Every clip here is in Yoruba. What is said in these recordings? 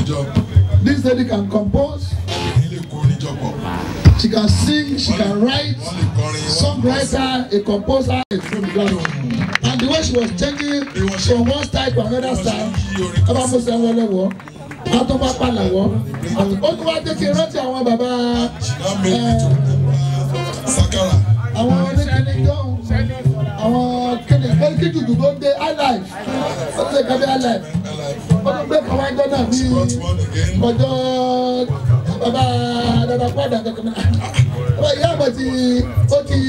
jọ This lady can compose, èyí lè kó orin jọ pọ̀ she can sing, she can write, wọ́n lè kọrin wọ́n lè songwriter, a composer, a from God. And the way she was changing from one style to another style, ọba musa wọlé wọ, atọ́ba palà wọ. Ó ní wá jẹ́ kí n rántí àwọn bàbá ṣìnà méjì tó sakara àwọn oníkìní jọ́hún, àwọn kíni kí jùjú tó dé highlife, ó ti ṣe kàbí highlife. Ó tún gbé kàwá ẹjọ́ náà bí got one again ọjọ́ bàbá dada padà kankan náà. Ọba ìyá àgbà ti ó ti.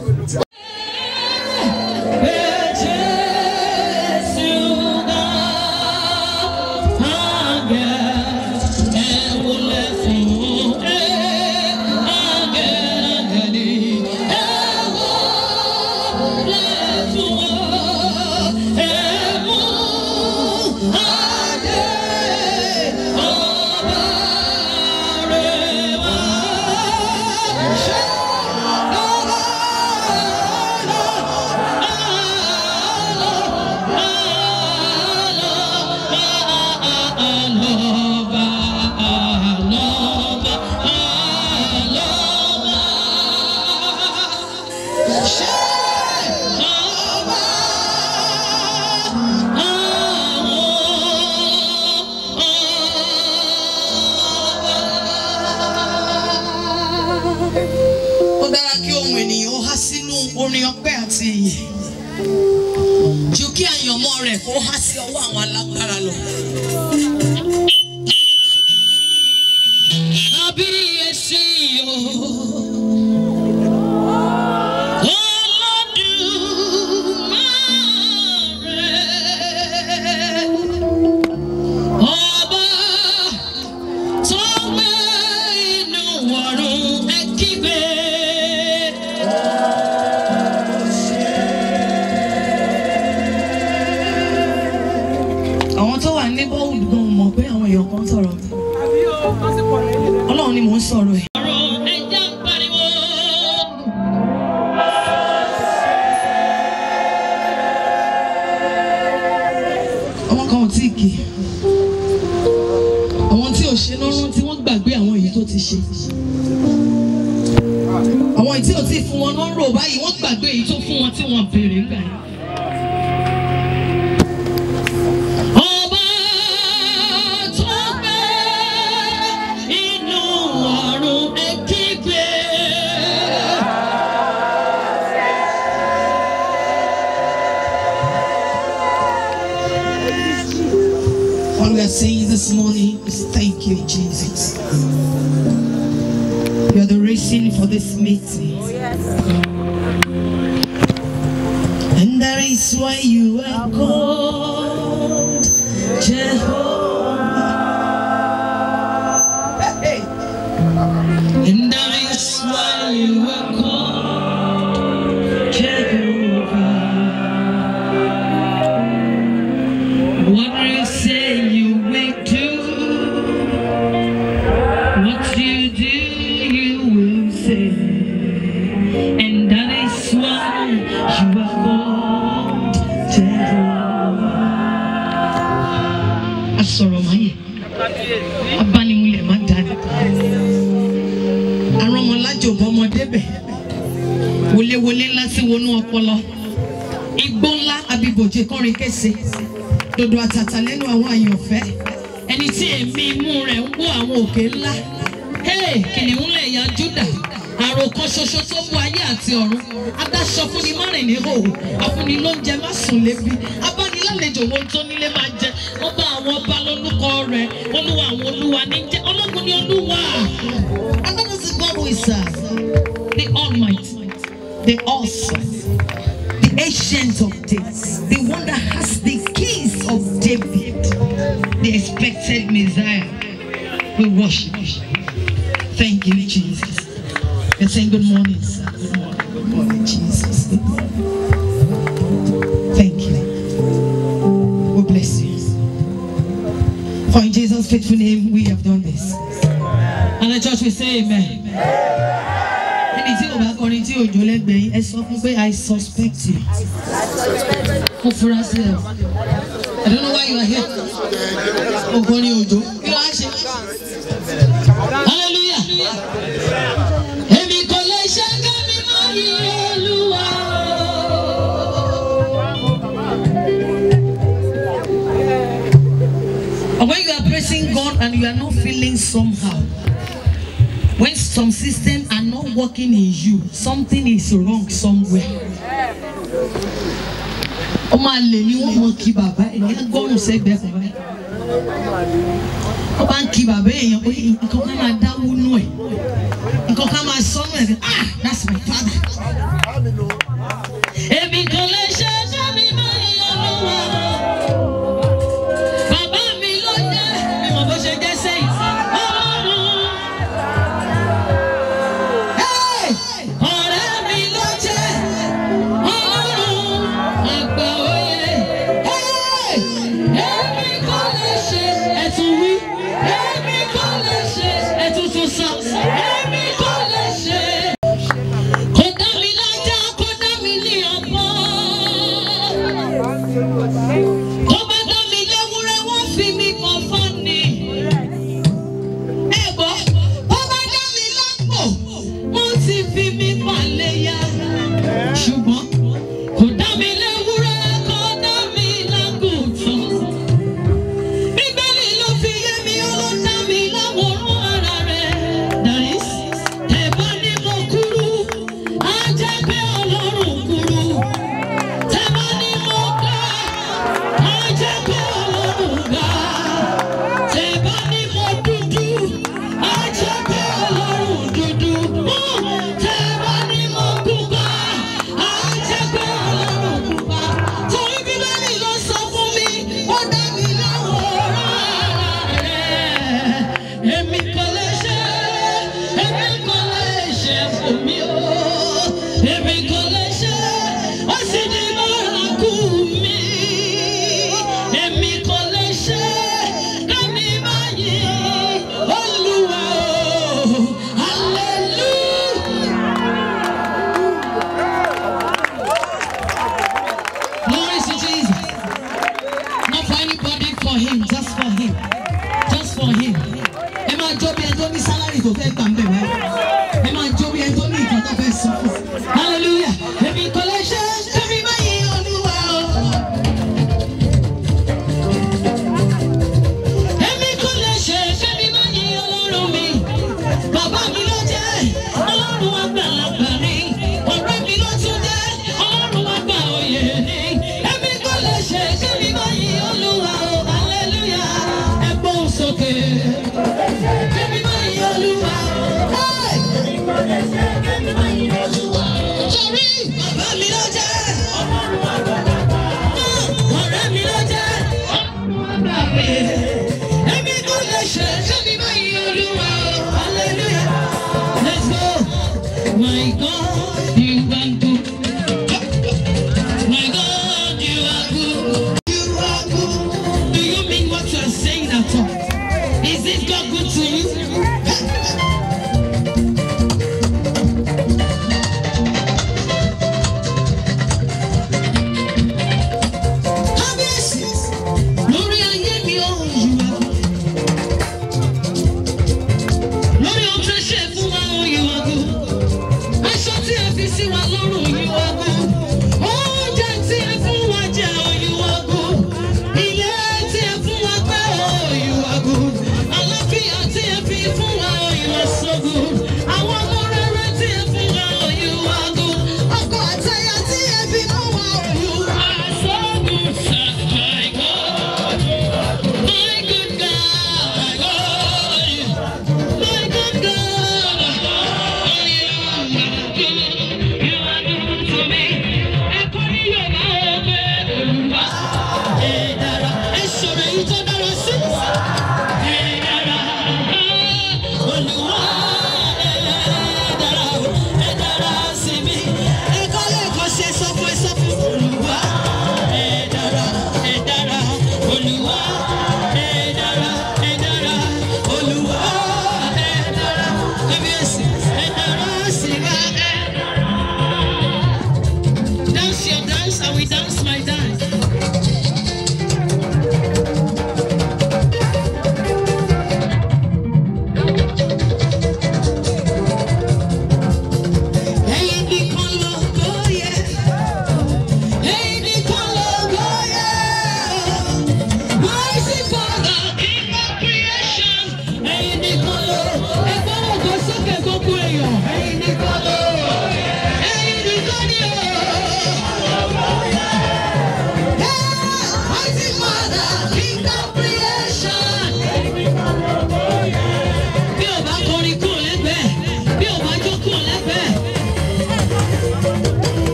ó dára kí ohun ènìyàn ó há sínú orin ọpẹ́ àti ìyìn ju kí àyànmọ́ rẹ̀ kó há sí ọwọ́ àwọn alágbára lọ. Kábíyèsí o. Olódùmarè. Ọba tó gbé inú ọ̀run ẹ kígbe. àwọn tó wà ní bọ́ọ̀lù gan mọ̀ pé àwọn èèyàn kan sọ̀rọ̀ mi. ọlọ́run ni mò ń sọ̀rọ̀ ẹ̀. ọ̀rọ̀ ẹja ń pariwo. ọmọ kan ò tí ì kì í àwọn tí ò ṣe lọ́rùn tí wọ́n gbàgbé àwọn èyí tó ti ṣe àwọn èyí tí ò tí ì fún wọn ló ń rò báyìí wọ́n gbàgbé èyí tó fún wọn tí wọ́n béèrè ńgbà yẹn. Ọba tó gbé inú ọ̀run ẹ kígbe. All we are saying this morning is thank you, Jesus. You are the reason for this meeting. And that is why you are called Jehovah. Hey. And that is why you are called Jehovah. What you say you will do, what you do you will say, and that is why you are called Jehovah. Asọ̀rọ̀ máa yẹ, abánimúlẹ̀ máa dání. Arọ́mọlájò bọ́mọdé bẹ̀, wọléwọlé ńlá sí wọnú ọpọlọ. Igbó ńlá abibòjé kọrin kése dodo àtàtà lẹ́nu àwọn àyànfẹ́ ẹni tí èmi imú rẹ̀ ń wó àwọn òkè ńlá Hey, kìnìún lè ya Júdà àròkàn ṣoṣo tó mú ayé àti ọ̀run adáṣọ fúnni márùn ní hòhò àfúnni ló ń jẹ má sùn lébi abánilálejò wo tó nílé máa jẹ ọba àwọn ọba lórúkọ rẹ̀ olúwa àwọn olúwa ní jẹ ọlọ́gun ní olúwa and that is the God we serve the almighty the awesome the ancient of days, the one that has the keys of David, the expected Messiah. We worship you. Thank you, Jesus. You're saying good morning, sir. Good morning, good morning, Jesus. Good morning. Thank you. We bless you. For in Jesus' faithful name, we have done this. And the church will say amen. ẹni tí ò bá kọrin tí òjò lẹ́gbẹ̀ẹ́ yín ẹ sọ fún pé I suspect you. Mo fura sí ẹ. I don't know why you are here. Ògbóni òjò. Kí ló á wá ṣe. hallelujah. èmi kò lè ṣe kẹ́mi mọ́ yìí olúwa. Or when you are praising God and you are not feeling somehow, when some systems are not working in you, something is wrong somewhere. ọmọ àlè ni wọn mọ kí bàbá ẹ ní agbọrùn sẹgbẹ bàbá ẹ wọn bá ń kí bàbá èèyàn pé nǹkan kan máa dáwó nù ẹ nǹkan kan máa sọnù ẹ ah that's my father. èmi kò lè ṣe ẹjọ́ mi máa ń yọ lọ́wọ́ bàbá mi ló jẹ́ mi mọ̀ bó ṣe jẹ́ sẹ́yìn ọlọ́run. Hey! ọ̀rẹ́ mi ló jẹ́ ọlọ́run àgbà òye. Hey! èmi kò lè ṣe ẹ̀tún wí èmi kò lè ṣe ẹ̀tún tún sọ èmi kò lè ṣe. kò dá mi lájà kò dá mi ní ọgbọ́n. tó bá dá mi léwúrẹ́ wọ́n fi mi kàn fún ni. ẹ gbọ́ tó bá dá mi lápò wọ́n ti fi mi palẹ̀ ya. ṣùgbọ́n kò dá mi léwúrẹ́ kò dá mi lágùntàn. Bíbélì ló fi yé mi ó ló dá mi láwòrán ara rẹ̀. Dàrí tẹ̀bá ní mo kúrú, á jẹ́ pé Ọlọ́run kúrú. Tẹ̀bá ní mo ga, á jẹ́ pé Ọlọ́run ga. Tẹ̀bá ní mo dúdú, á jẹ́ pé Ọlọ́run dúdú. Tẹ̀bá ní mo pupa, á jẹ́ pé Ọlọ́run pupa. Torí Bíbélì ló sọ fún mi, ó dá mi láwòrán ara rẹ̀. Èmi kò lè ṣe, èmi kò lè ṣe fún mi o. Èmi kò lè ṣe, ó sì di bárakú mi. Èmi kò lè ṣe, kẹ́mi máa yìn Olúwa o. Hallelujah. Glory to Jesus. Not for anybody, for him, just for him. Just for him. Ẹ máa jó bí ẹ tó ní sálárì tó fẹ́ gbà ń bẹ̀ wáyé. Ẹ máa jó bí ẹ tó ní ìkan tó fẹ́ sọ fún. Hallelujah. Èmi kò lè ṣe kẹ́mi máa yí olúwa o. Èmi kò lè ṣe kẹ́mi máa yí ọlọ́run mi. Bàbá mi ló jẹ́ ọlọ́run àgbàlagbà ni. Ọ̀rẹ́ mi ló tún jẹ́ ọlọ́run àgbà òye ni. Èmi kò lè ṣe kẹ́mi máa yí olúwa o. Hallelujah. Ẹ gbóhùn sókè. Kẹ́mi máa yí olúwa o. Hey! Torí bàbá mi ló jẹ́ ọ̀rẹ́ mi ló jẹ́ ọlọ́run àgbà òye. Èmi kò lè ṣe kẹ́mi máa yí olúwa o. Hallelujah. Let's go. My God, you are good. My God, you are good. You are good. Do you mean what you are saying at all? Is it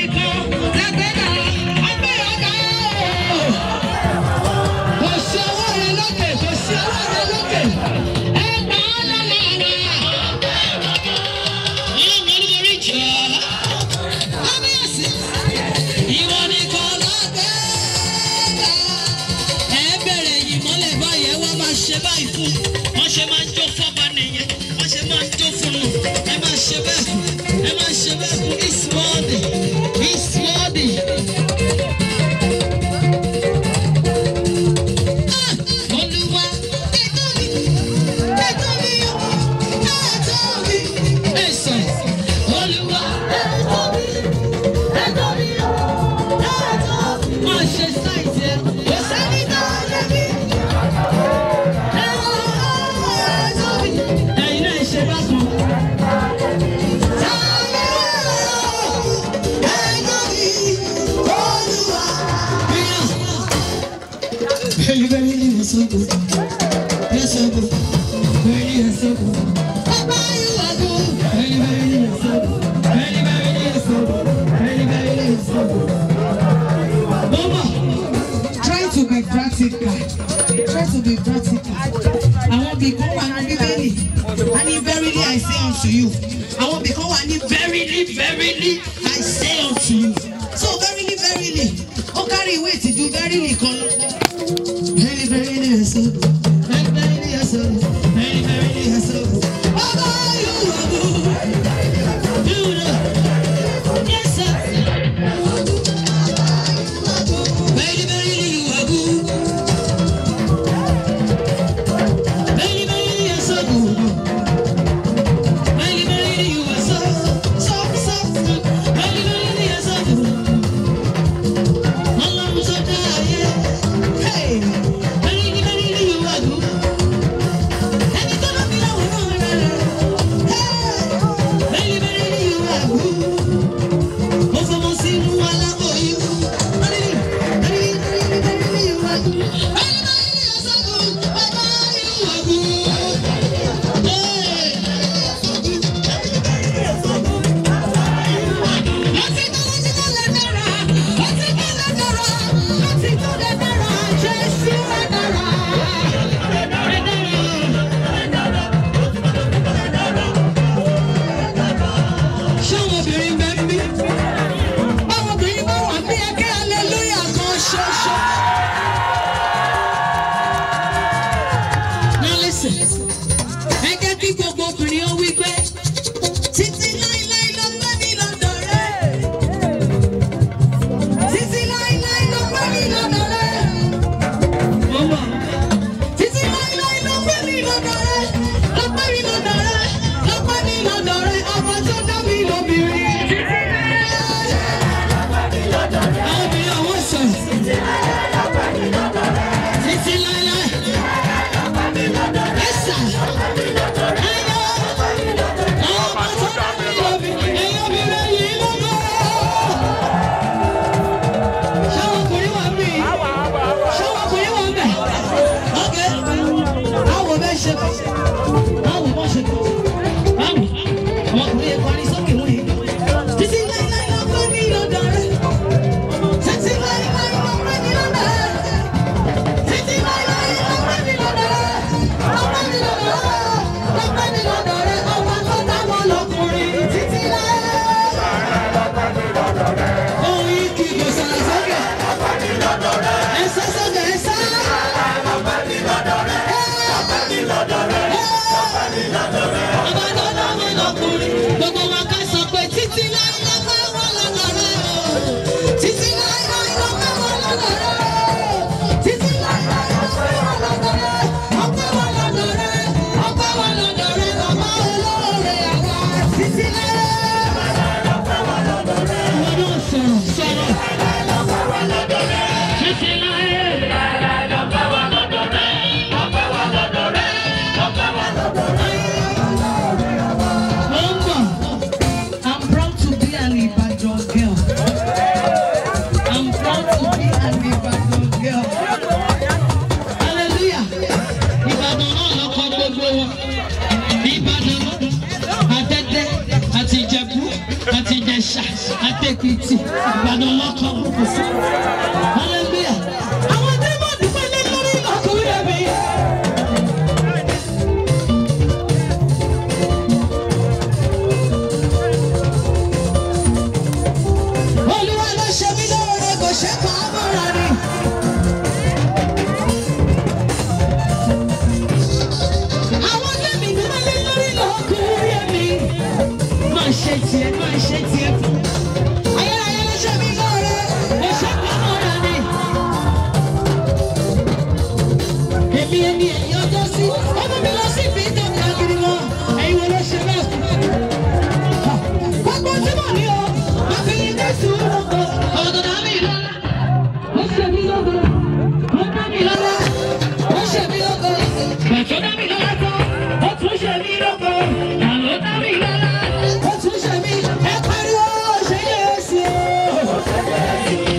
nìkan lágbẹ́dà ọgbẹ́ ọ̀gá o. Kò sí ọwọ́ rẹ lókè, kò sí ọwọ́ rẹ lókè. Ẹ gbà á lọ́wọ́ wa. Ọlọ́run olúborí jọ. Kábíyèsí. Ìwọ nìkan lágbẹ́dà. Ẹ bẹ̀rẹ̀ yìí mọ́lẹ̀ báyìí, ẹ wá máa ṣe báyìí fún. Wọ́n ṣe máa jó fọ́ba nìyẹn, wọ́n ṣe máa jó fún un. Ẹ máa ṣe bẹ́ẹ̀ fún, ẹ máa ṣe bẹ́ẹ̀ fún. It's worthy, it's worthy. Olúwa, ẹ̀tọ́ mi, ẹ̀tọ́ mi, ẹ̀tọ́ mi. Ẹ̀sọ̀, Olúwa, ẹ̀tọ́ mi, ẹ̀tọ́ mi, ẹ̀tọ́ mi. Máa ṣe sáìtì ẹ̀, kò sẹ́ni tó lè bí. Ẹ̀yin náà ṣe bákan. Very, very, you're so good. You're so good. Very, you're so good. Papa, you are good. Very, very, you're so good. Very, very, you're so good. Very, very, you're so good. Mama, try to be practical. Try to be practical. Àwọn ibì kan wà ní Bíbélì. A ní verily I say unto you. Àwọn ibì kan wà ní verily verily I say unto you. So verily verily ó kárí ìwé ìtìjú verily kan lọ. Very verily I say. Very verily I say. Very verily I say. Bàbá yóò wà bú. You know. Yes sir. Very verily you are good. Very, very, you are so good. Very, very, you are so, so, so good. Very, very, you are so good. Ọlọ́run tó dá ayé. Hey! Very, very, you are ọmọkùnrin yẹn kọrin sókè wọ́n yẹn. títí láíláí ló pẹ́ mi lọ́dọ̀ rẹ̀. títí láíláí ló pẹ́ mi lọ́dọ̀ rẹ̀. títí láíláí ló pẹ́ mi lọ́dọ̀ rẹ̀. ló pẹ́ mi lọ́dọ̀ rẹ̀. ló pẹ́ mi lọ́dọ̀ rẹ̀. ọba tó dáwọ́ lọkùnrin títí láí. Oyin kì í gbèsè àsọ̀kè. Ẹ̀sọ́ sọ̀kè ẹ̀sọ́. Ọba tó dáwọ́ lọkùnrin. Gbogbo wa ká sọ pé títí láí ló pẹ́ wọ́n lọ́dọ̀ rẹ̀ o. Títí láí láí ló pẹ́ wọ́n lọ́dọ̀ rẹ̀ o. Títí láí láí ló pẹ́ wọ́n lọ́dọ̀ rẹ̀. Ọpẹ́ wọ́n lọ́dọ̀ rẹ̀. Ọpẹ́ wọ́n lọ́dọ̀ rẹ̀. Bàbá olóore àwa. Títí láí. Wọ́n náà sọ̀rọ̀ sọ̀rọ̀. Títí láí. Number. I'm proud to be an Ibadan girl. I'm proud to be an Ibadan girl. Hallelujah. Ìbàdàn náà lọ́kọ̀ gbogbo wọn. Ìbàdàn àtẹ́tẹ́ àti Ìjẹ̀bú àti Ìjẹ̀ṣà àti Èkìtì. Ìbàdàn lọ́kọ̀ gbogbo sí. Hallelujah. Àwọn tí wọ́n ti pẹ́ lé lórí ọkùnrin ẹ̀mí. Olúwa ló ṣe mí lóore kò ṣe pa á mọ́ra ni. Àwọn tẹ̀mí ní wọ́n lé lórí lọ́kùnrin mi. Máa ṣe tiẹ̀, máa ṣe tiẹ̀ fún. Ayérayé ló ṣe mí lóore kò ṣe pa á mọ́ra ni. Èmi ẹni ẹ̀yìn ọjọ́ sí, ó mú mi lọ sí ibi ìjọba kiri wọn. Ẹ̀yin wo ló ṣe bẹ́ẹ̀ fún mi? Gbogbo tí mo ní o, má fi yín dé sùúrù o. Ọ̀dọ̀ dá mi lọ́la, ó ṣe mí lógo. Ó dá mi lọ́la, ó ṣe mí lógo. Bàtọ́ dá mi lọ́la tán, ó tún ṣe mí lógo. Àlọ́ dá mi lọ́la, ó tún ṣe mí. Ẹ pariwo, ṣe yé sí o.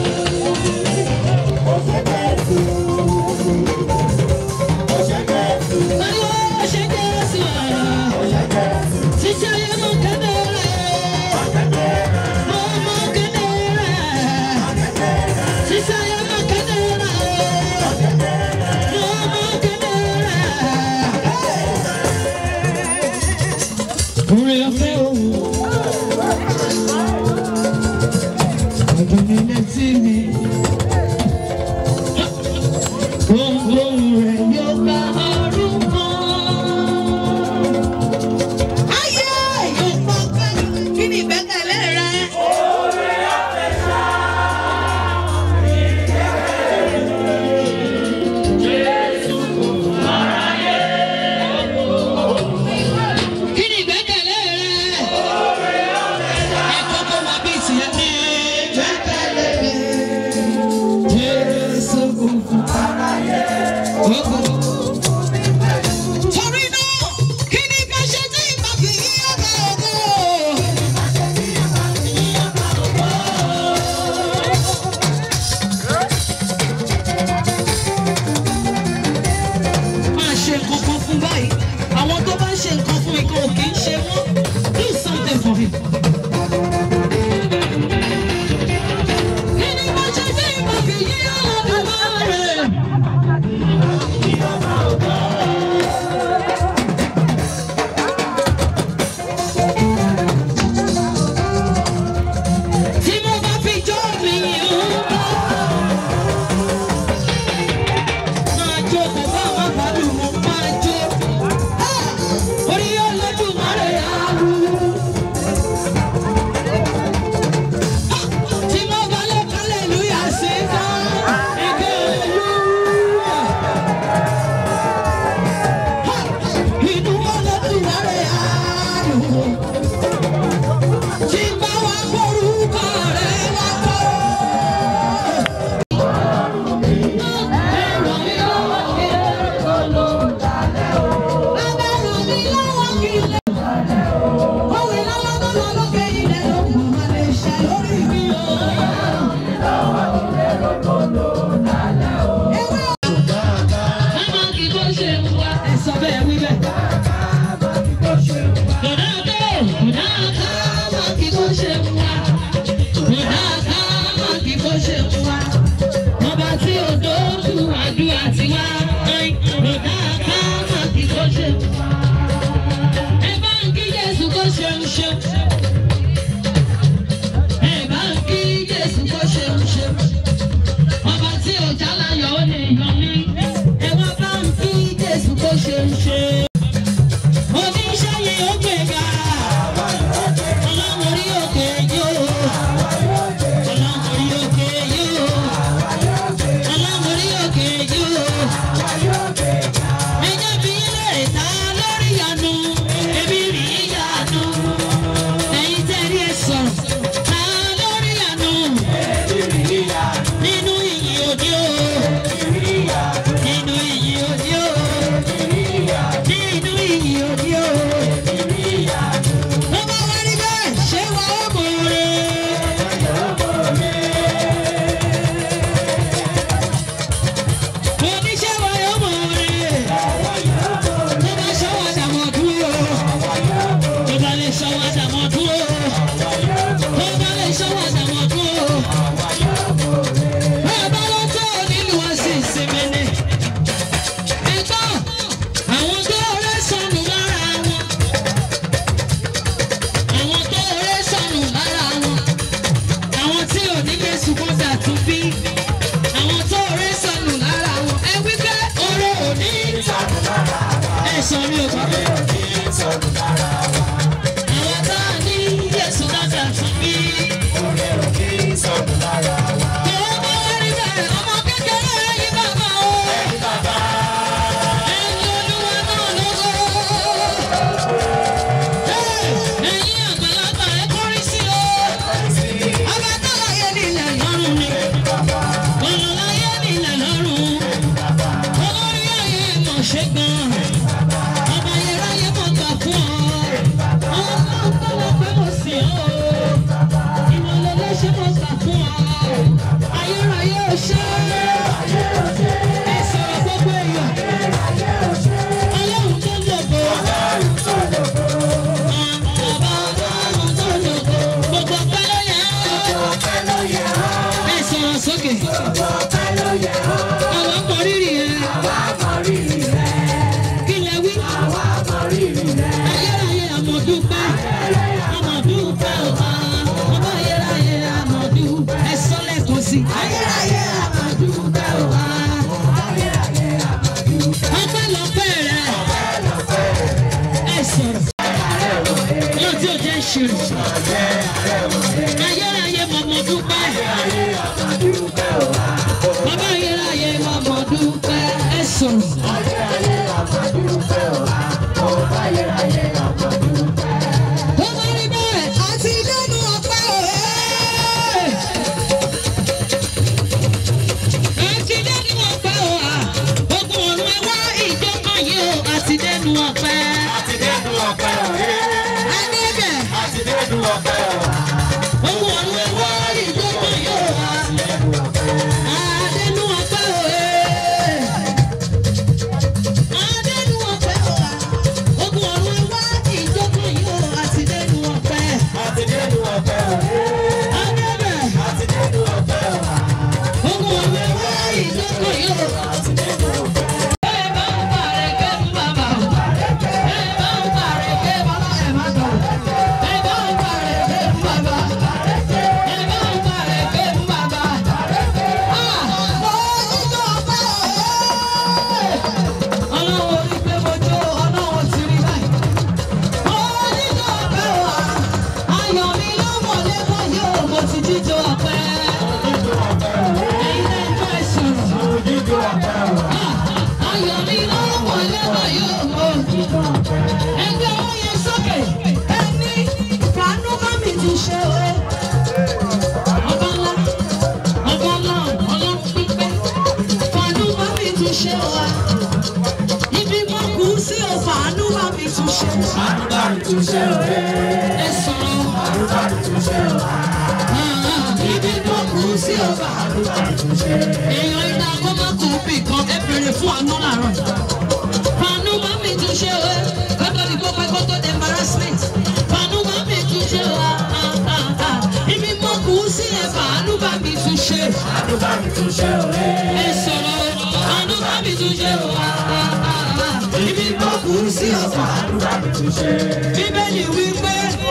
Pariwo, ṣe yé sí o. Títí ayé mú kéde rẹ̀. Mo mú kéde rẹ̀. Títí ayé mú kéde rẹ̀. Mo mú kéde rẹ̀. Orin ọ̀fẹ́ òun. Ọdún mi létí mi. Ohun rẹ̀ yóò gba ọdún kan. Ayé yóò pọ̀ pẹ́. Kí ni ìgbẹ́kẹ̀lé rẹ? Kí ni ìgbẹ́kẹ̀lé rẹ? Ẹ̀kọ́ kó wá bí tiẹ̀ ní ìgbẹ́kẹ̀lé mi. Jésù kò fún aráyé. Torí náà, kí ni ká ṣe tí ìgbà fi yí ọ̀gá ògo? máa ṣe nǹkan kan fún báyìí àwọn tó bá ń ṣe nǹkan fún mi kan ò kì í ṣe wọ́n do something for him. kí ni mo ṣe tí mo fi yí ọ̀dọ̀ rẹ̀? tí mo bá fi jó mi ń bọ̀. máa jó kò bá wà bàlù mo máa jó. orí Olódùmarè àrù. tí mo bá lè hallelujah sí ká ike hallelujah. inú Olódùmarè àrù. tí bá wà forúkọ rẹ̀ wá kọ́. Sọ bẹ́ẹ̀ wí bẹ́ẹ̀. Dọ̀dọ̀ ṣeun ṣeun. Ẹ bá ń kí Jésù kó ṣeun ṣeun. Ọba tí ò jálayọ̀ ó lè yọ mí. Ẹ wá bá ń kí Jésù kó ṣeun ṣeun. Oníṣẹ́ yìí ó gbéga. Ọlọ́run orí òkè yóò. Ọlọ́run orí òkè yóò. Ọlọ́run orí òkè yóò. Ẹjọ́ bí ilé ìta lórí ìyanu, èmi rí ìyanu. Ẹ̀yin tẹ́ rí ẹ sọ̀rọ̀, ta lórí ìyanu. Nínú ìyìn òde o. Nínú ìyìn òde o. Nínú ìyìn òde o. Mo máa wá rí bẹ́ẹ̀, ṣé wà ó mọ̀ ọ́rẹ́? Oníṣẹ́ wa yóò mọ̀ ọ́rẹ́. Tó bá ṣọwọ́ àdàmọ̀ dúró. Tó bá lè ṣọwọ́ àdàmọ̀ dúró. Tó bá lè ṣọwọ́ àdàmọ̀ dúró. Bàbá ló tó nílùú ọ̀sìn ìsinmi ni. Ẹ̀gbọ́n, àwọn tó rẹ́ sọnù lára wọn. Àwọn tó rẹ́ sọnù lára wọn. Àwọn tí ò ní lè sunkún dàtún bí. Àwọn tó rẹ́ sọnù lára wọn. Ẹ wí pé oró ò ní ìtàn. Ẹ sọ mi ò gbọ́. Àwọn tá a ní Jésù dáadáa tún bí. Tòun bá wá rí bẹ́ẹ̀, ọmọ kékeré ẹ̀yin bàbá o. Ẹ̀yin Olúwa náà lógo. Ẹ̀yin àgbàlagbà ẹ kọrin sí o. Ọba tó láyé nílẹ̀ lọ́rùn ni. Ọ̀nà láyé nílẹ̀ lọ́rùn. Olórí ayé mọ̀ ṣe gan. Ọba ayérayé mọ̀ gbà fún ọ. Ọlọ́run tó lọ pé mo sìn ọ́ o. Ìmọ̀lẹ́lẹ́ ṣe mọ̀ gbà fún ọ. Ayérayé ò ṣe. Ẹ sọ̀rọ̀ gbogbo èèyàn. Ọlọ́run tó lògo. Ọba ọlọ́run tó lògo. Gbogbo ọpẹ́ ló yẹ ọ́. Ẹ sọ̀rọ̀ sókè. Àwọn ọmọ rírì ẹ. Kí lẹ wí? Ayérayé àmọ̀dúpẹ́. Àmọ̀dúpẹ́ ọ̀há. Ọba ayérayé àmọ̀dúpẹ́. Ẹ sọ lẹ́ẹ̀kan sí. Ayérayé àmọ̀dúpẹ́ ọ̀há. Ọpẹ́ lọ́pẹ́ rẹ̀. Ẹ sọ̀rọ̀. Yóò tí ò jẹ́ ṣìrì. Ayérayé mọ̀mọ́dúpẹ́. Bàbá ayérayé mọ̀mọ́dúpẹ́. Ẹ sọ̀rọ̀. Ó máa rí bẹ́ẹ̀ àti lẹ́nu ọpẹ́ òye. Àti lẹ́nu ọpẹ́ òye. Ogun ọ̀run ẹ wá ìjọba yìí o. Àti lẹ́nu ọpẹ́. Ẹni bẹ̀. Ogun ọ̀run ẹ wá ìjọba yìí o. Adẹ́nu ọpẹ́ òye. Adẹ́nu ọpẹ́ òye. Ogun ọ̀run ẹ wá ìjọba yìí o. Àti lẹ́nu ọpẹ́. Adébẹ̀. Ogun ọ̀run ẹ wá ìjọba yìí o. Ẹ bá ń parẹ́ kẹ́ ń bàbá o. Ẹ bá ń parẹ́ kẹ́ bọ́lá ẹ̀ má dọ̀. Ẹ bá ń parẹ́ kẹ́ ń bàbá. Ẹ bá ń parẹ́ kẹ́ ń bàbá. Ah! Oníjó ọpẹ́ òye. Ọlọ́run orí pé mo jó ọlọ́run ti rí báyìí. Oníjó ọpẹ́ òye. Ayọ̀ mi ló mọ̀ lẹ́kọ̀ọ́ yóò mo ti jíjó ọpẹ́. Ẹ̀yin náà ń bá ẹ sọ̀rọ̀. Ayọ̀ mi ló mọ̀ lẹ́kọ̀ọ́ yóò mo jíjó ọpẹ́. Ẹgbẹ́ owó yẹn sókè. Ẹni fàánú bá mi ti ṣe o. Ọba ńlá, ọba ńlá, ọlọ́run pípẹ́. Fàánú bá mi ti ṣe o. Ibi mo kù sí o, fàánú bá mi ti ṣe. Ẹ sọ̀rọ̀. Ibi mo kù sí o, fàánú bá mi ti ṣe. Èèyàn iná kó má kú bì kan, ẹ bèrè fún àánú làárọ̀. Fàánú bá mi ti ṣe o. Kótó ni kó pẹ́ kótó di embarrassment. Fàánú bá mi ti ṣe o. Ibi mo kù sí ẹ, fàánú bá mi ti ṣe. Ẹ sọ̀rọ̀. Fàánú bá mi ti ṣe o. Ibi mo kù sí ọ̀fà. Bíbélì wí pé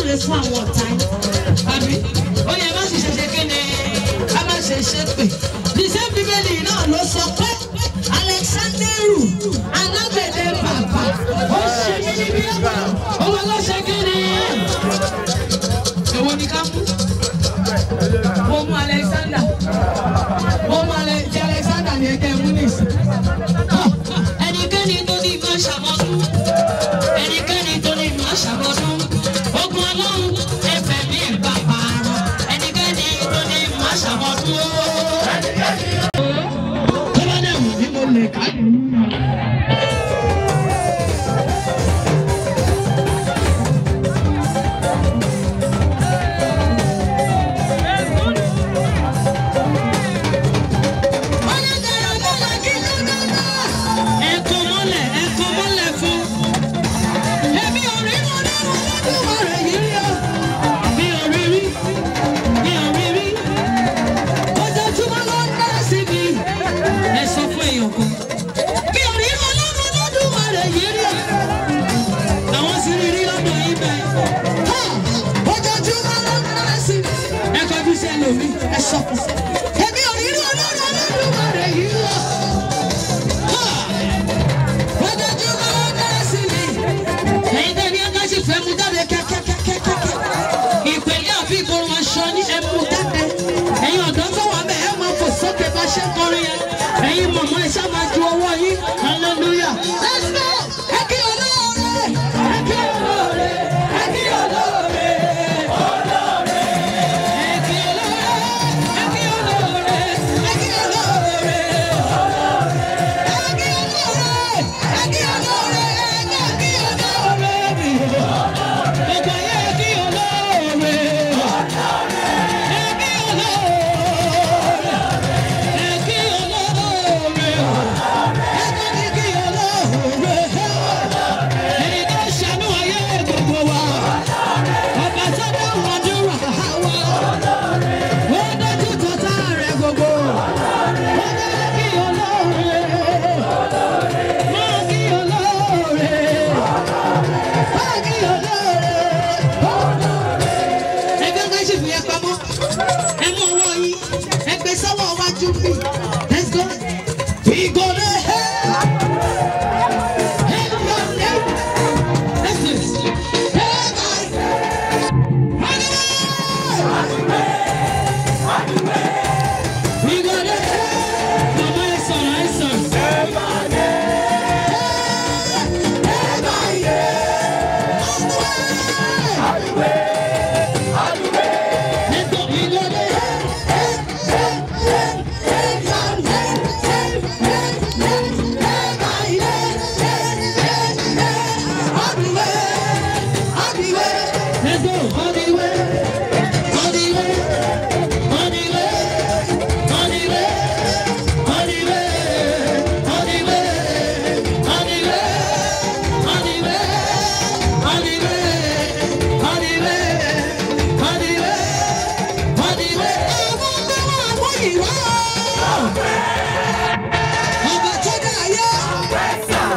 súre fún àwọn ọ̀tá yín àbí ó yẹ má sì ṣe ṣe kí ni ká má ṣe ṣe pé níṣẹ́ bíbélì náà ló sọ pé alexanderu alágbẹ̀dẹ bàbá ó ṣe mí níbí ó wọ́n ló ṣe kí ni èwo ni ká mú mo mú alexander mo mú Ale- ti alexander ní ẹgbẹ́ múnis ẹnikẹ́ni tó ní ìmọ̀ ṣàmọ́dún ẹnikẹ́ni tó ní ìmọ̀ ṣàmọ́dún ogun ọlọ́run ẹfẹ̀ mi ìgbà pààrọ̀ ẹnikẹ́ni tó ní ìmọ̀ ṣàmọ́dún ó. tó bá dẹ̀ wù mí mo lè ká nínú náà. Ẹ̀kọ́ mọ́lẹ̀ ẹ̀kọ́ mọ́lẹ̀ fún. Èmi ò rí wọn nínú lọ́dún rẹ̀ yìí rí o. Mi ò rí rí, mi ò rí rí. Ojoojúmọ́ ló ń dá sí mi. Ẹ sọ fún èèyàn kan. Mi ò rí wọn nínú lọ́dún rẹ̀ yìí rí o. Àwọn sì rí rí lọ́dọ̀ yìí bẹ́ẹ̀. Ha! Ojoojúmọ́ ló ń dá sí mi. Ẹ kọjú sí ẹlòmíì, ẹ sọ fún. Èmi ò rí wọn nínú lọ́dún rẹ̀ yìí rí o. Ẹ̀yin tẹ́ ní Agáṣí fẹ́ mu jáde kẹ́kẹ́kẹ́kẹ́kẹ́. Ìpèlè àbí ìborun aṣọ ní ẹmu jáde. Ẹ̀yin ọ̀dọ́ tó wà bẹ́ẹ̀ ẹ máa fò sókè bá ṣe ń kọrin yẹn. Ẹ̀yin mọ̀mọ́ ẹ ṣá máa ju ọwọ́ yín. Hallelujah. Let's go! Ẹ kí olóore! Ẹ kí olóore! Ẹ kí olóore! Olóore! Ẹ kí olóore! Ẹ kí olóore! Ẹ kí olóore! Ẹgbẹ́ ká ṣì fi ẹ pamọ́. Ẹ mú ọwọ́ yín. Ẹ gbé sọ́wọ́ wájú bí. Let's go. We go there. Hey, your name. Let's do this. Hey, guys. We go there. Mama ẹ sọ̀rọ̀ ẹ sọ̀rọ̀. Let's go. We go there. Let's go. All the way. All the way. All the way. All the way. All the way. All the way. All the way. All the way. All the way. All the way. All the way. All the way. Ọmọ ọmọ ọmọ ìwà. Ọba tó dá ayé.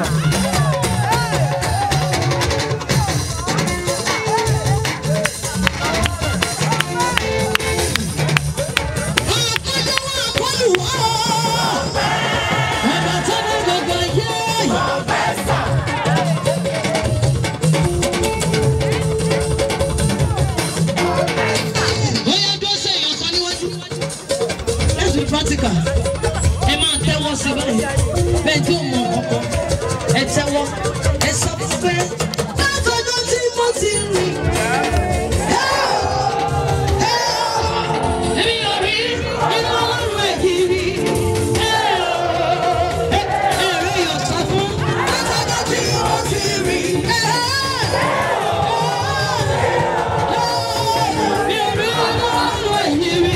practical ẹ máa tẹ́wọ́ sí báyìí bẹ́ẹ̀ tí ò mọ ọkọ ẹ tẹ́wọ́ ẹ sọ fún pé látọjọ́ tí mo ti rìn. Èmi ò rí inú ọlọ́run ẹ̀kiri. Ẹ̀rọ yóò sọ fún látọjọ́ tí mo ti rìn. Mi ò rí inú ọlọ́run ẹ̀kiri.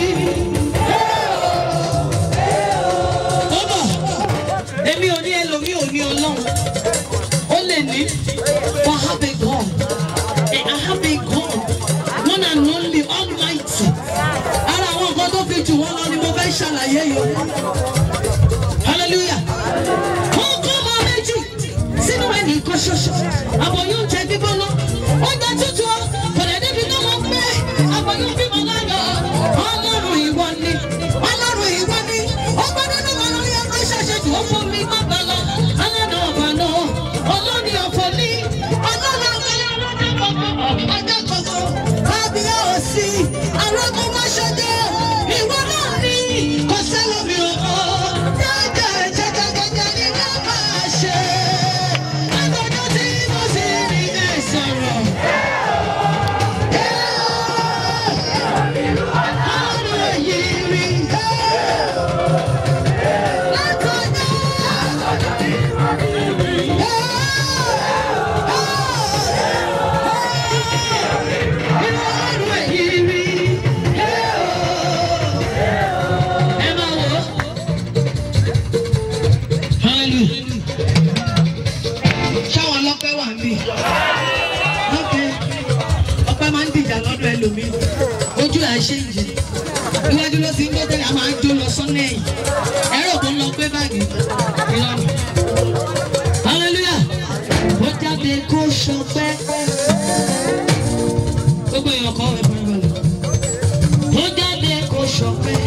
Ó bọ̀, èmi ò ní ẹlòmíì ò ní ọlọ́run. Ó lè ní, but I have a God. Eh, I have a God. One and only Almighty. Ara àwọn nǹkan tó fi jù wọ́n lọ ni mo fẹ́ ṣàlàyé yìí. Hallelujah. Ó kọ́ ọmọ méjì sínú ẹnì kan ṣoṣo. Àbọ̀ yóò jẹ gbígbóná. Ó jẹ tútù ọ́. Kọ̀dẹ̀ níbi náà ṣéǹjì iwájú ló ti ń gbé tẹ́lẹ̀ a máa ń jó lọ sọ́nà ẹ̀yìn ẹ̀rọ kò ń lọ gbé báàgì ìlànà hallelujah ó jáde kó ṣọpẹ́ gbogbo èèyàn kọ́ ẹ̀ fún ìbàlẹ̀ ó jáde kó ṣọpẹ́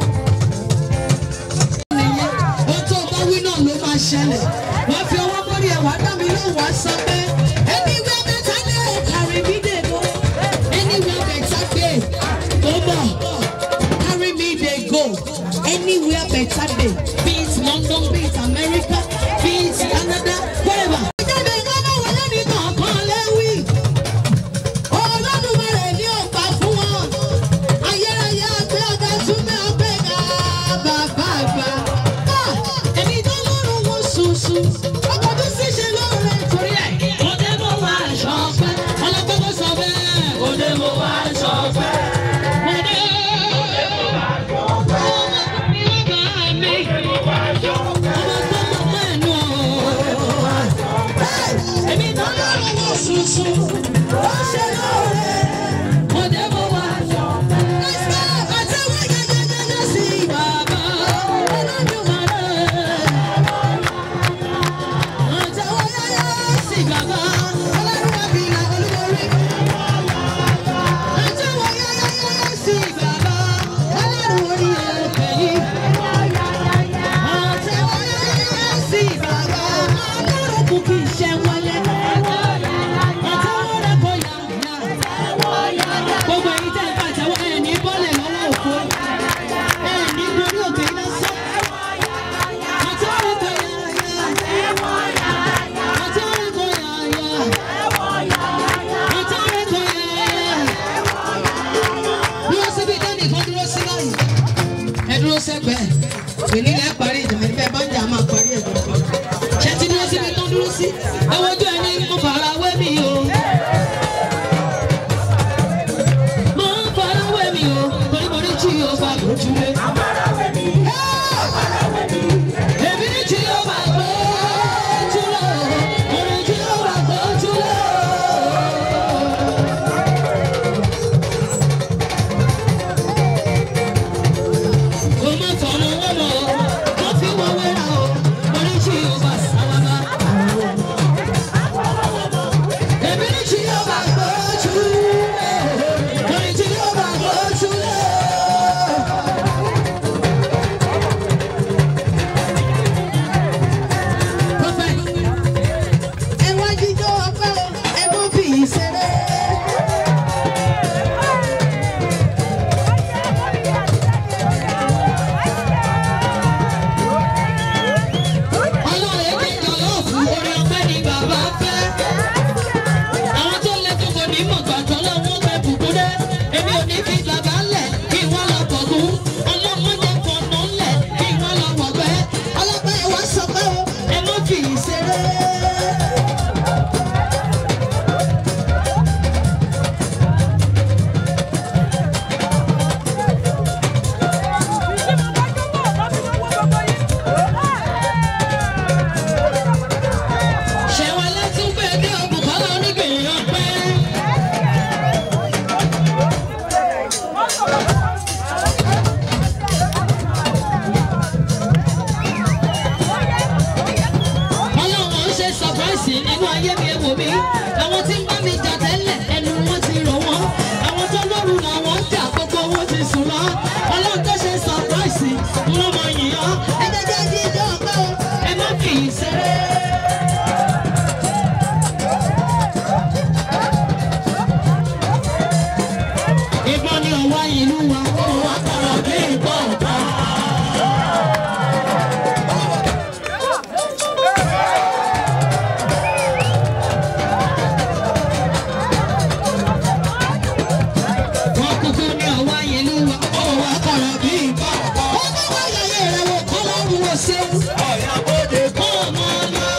ó tó bá wí náà ló máa ṣẹlẹ̀ wọ́n fi ọwọ́ mórí ẹ̀ wá dá mi lóhùn wá sọ pé anywhere better day carry me dey go anywhere better day tó bọ̀ carry me dey go anywhere better day be it London be it America be it Canada wherever. ìjáde ìgbọ́nà wọlé mi kọ̀ọ̀kan lẹ́wì olódùmarè ní òpá fún wọn ayérayé àgbẹ̀ ọ̀gá túnbẹ̀ ọgbẹ́ ga bàbá àgbà. Ah, èmi tó lọ́rùn wọn ṣùṣù ọkọ̀ tó sì ṣe lóore torí ẹ̀. òde mo wá aṣọ ọpẹ́ ọlọ́pẹ́ mo sọ bẹ́ẹ̀. òde mo wá aṣọ ọpẹ́. òde mo wá aṣọ ọpẹ́. ọmọ mi ọba mi. òde mo wá aṣọ ọpẹ́. ọmọ tó mọ̀ mọ́ ẹ̀nu ọ̀. òde mo wá aṣọ ọpẹ́. èmi tó lọ́rùn wọn ṣùṣù ó ṣe lóore. òde mo wá aṣọ ọpẹ́. àtẹ̀wé gẹ́gẹ́ sí bàbá Olódùmarè. Àtẹ̀wé gẹ́gẹ́ sí bàbá Olúwàbílà olúborí. Àtẹ̀wé gẹ́gẹ́ sí bàbá Olúworí ẹ̀kẹ́yìn. Àtẹ̀wé gẹ́gẹ́ sí bàbá Olórúkú kì í ṣe wọlé. Àtẹ̀wé rẹ̀ kò yá yá. Gbogbo èyí tẹ̀ ń pàtẹ́wọ́ ẹ̀ ní bọ́ọ̀lẹ̀ lọ́wọ́ òfo. Ẹ̀ ní gorí òkè iná sọ́. Àtẹ̀wé kò yá yá. Àtẹ̀wé kò yá yá. Àtẹ̀wé kò yá yá. Dúró síbi tẹ́nì kan dúró sí báyìí. Ẹ dúró sẹ́gbẹ̀ẹ́. Èmi lẹ́ parí ìjà ẹ̀fẹ́ bá ń jà máa parí ẹ̀ gbọ̀ngàn. Ṣé ti dúró síbi tó dúró sí? Ẹ wojú ẹni mo fara wé mi o. Mo ń fara wé mi o. Torí mo ní tí o bá lójúlé. Èmi ní tí o bá gbójúlé. Mo ní tí o bá gbójúlé. Kò má fọ̀nà wọ́n mọ̀ ọ́, wọ́n fi wọ́n wéra o. Mo ní tí o bá sáwábà. Èmi ní tí o bá gbójúlé. Mo ní tí o bá gbójúlé. Prophet, ẹ wá jíjó ọpẹ́ o, ẹ mú fi ìṣeré. Ọlọ́run èké jọlọ́ọ̀fù orin ọpẹ́ ni bàbá fẹ́. Àwọn tó lẹ tó kò ní mọ̀ gbàtọ́ lọ́wọ́ pẹ́ bùkún dé. Èmi ò ní fi bàbá lẹ̀ kí wọ́n lọ bọ̀gún. Ọlọ́mọ jẹ́ fọ̀nà lẹ̀ kí wọ́n lọ wọ̀gbẹ́. Ọlọ́pẹ́ ẹ wá sọ pé o, ẹ má fi ìṣeré. Ṣẹ̀wọ̀n lẹ́tún pé dé ọ̀bùkọ́lá onígbìyànjú ọpẹ́. Ọlọ́run ń ṣe sọ̀práìsì nínú ayé mi ẹ̀wò mi. Àwọn tí ń bá mi jà tẹ́lẹ̀ ẹnu wọn ti rọ̀ wọ́n. Àwọn tó lóru làwọn ń jà gbogbo wọn ti sùn lọ. Ọlọ́run tó ṣe sọ̀práìsì wọ́n mọ yìnyín. Ẹ jẹ́ jẹ́ jíjọ́ ọpẹ́ o, ẹ má fi í ṣeré. Ìbọn ni ọ̀wá ìlú wa, ó wá kọ̀rọ̀ bí ìbọn ọ̀tá. Wọ́n kúkú ní ọ̀wá ìlú wa, ó wá kọ̀rọ̀ bí ìbọn ọ̀tá. Ó bá wá yàyé rẹ̀ wò kọ́ lọ́rùn wò ṣe. Ọ̀yà bóde kọ́ ọmọ náà.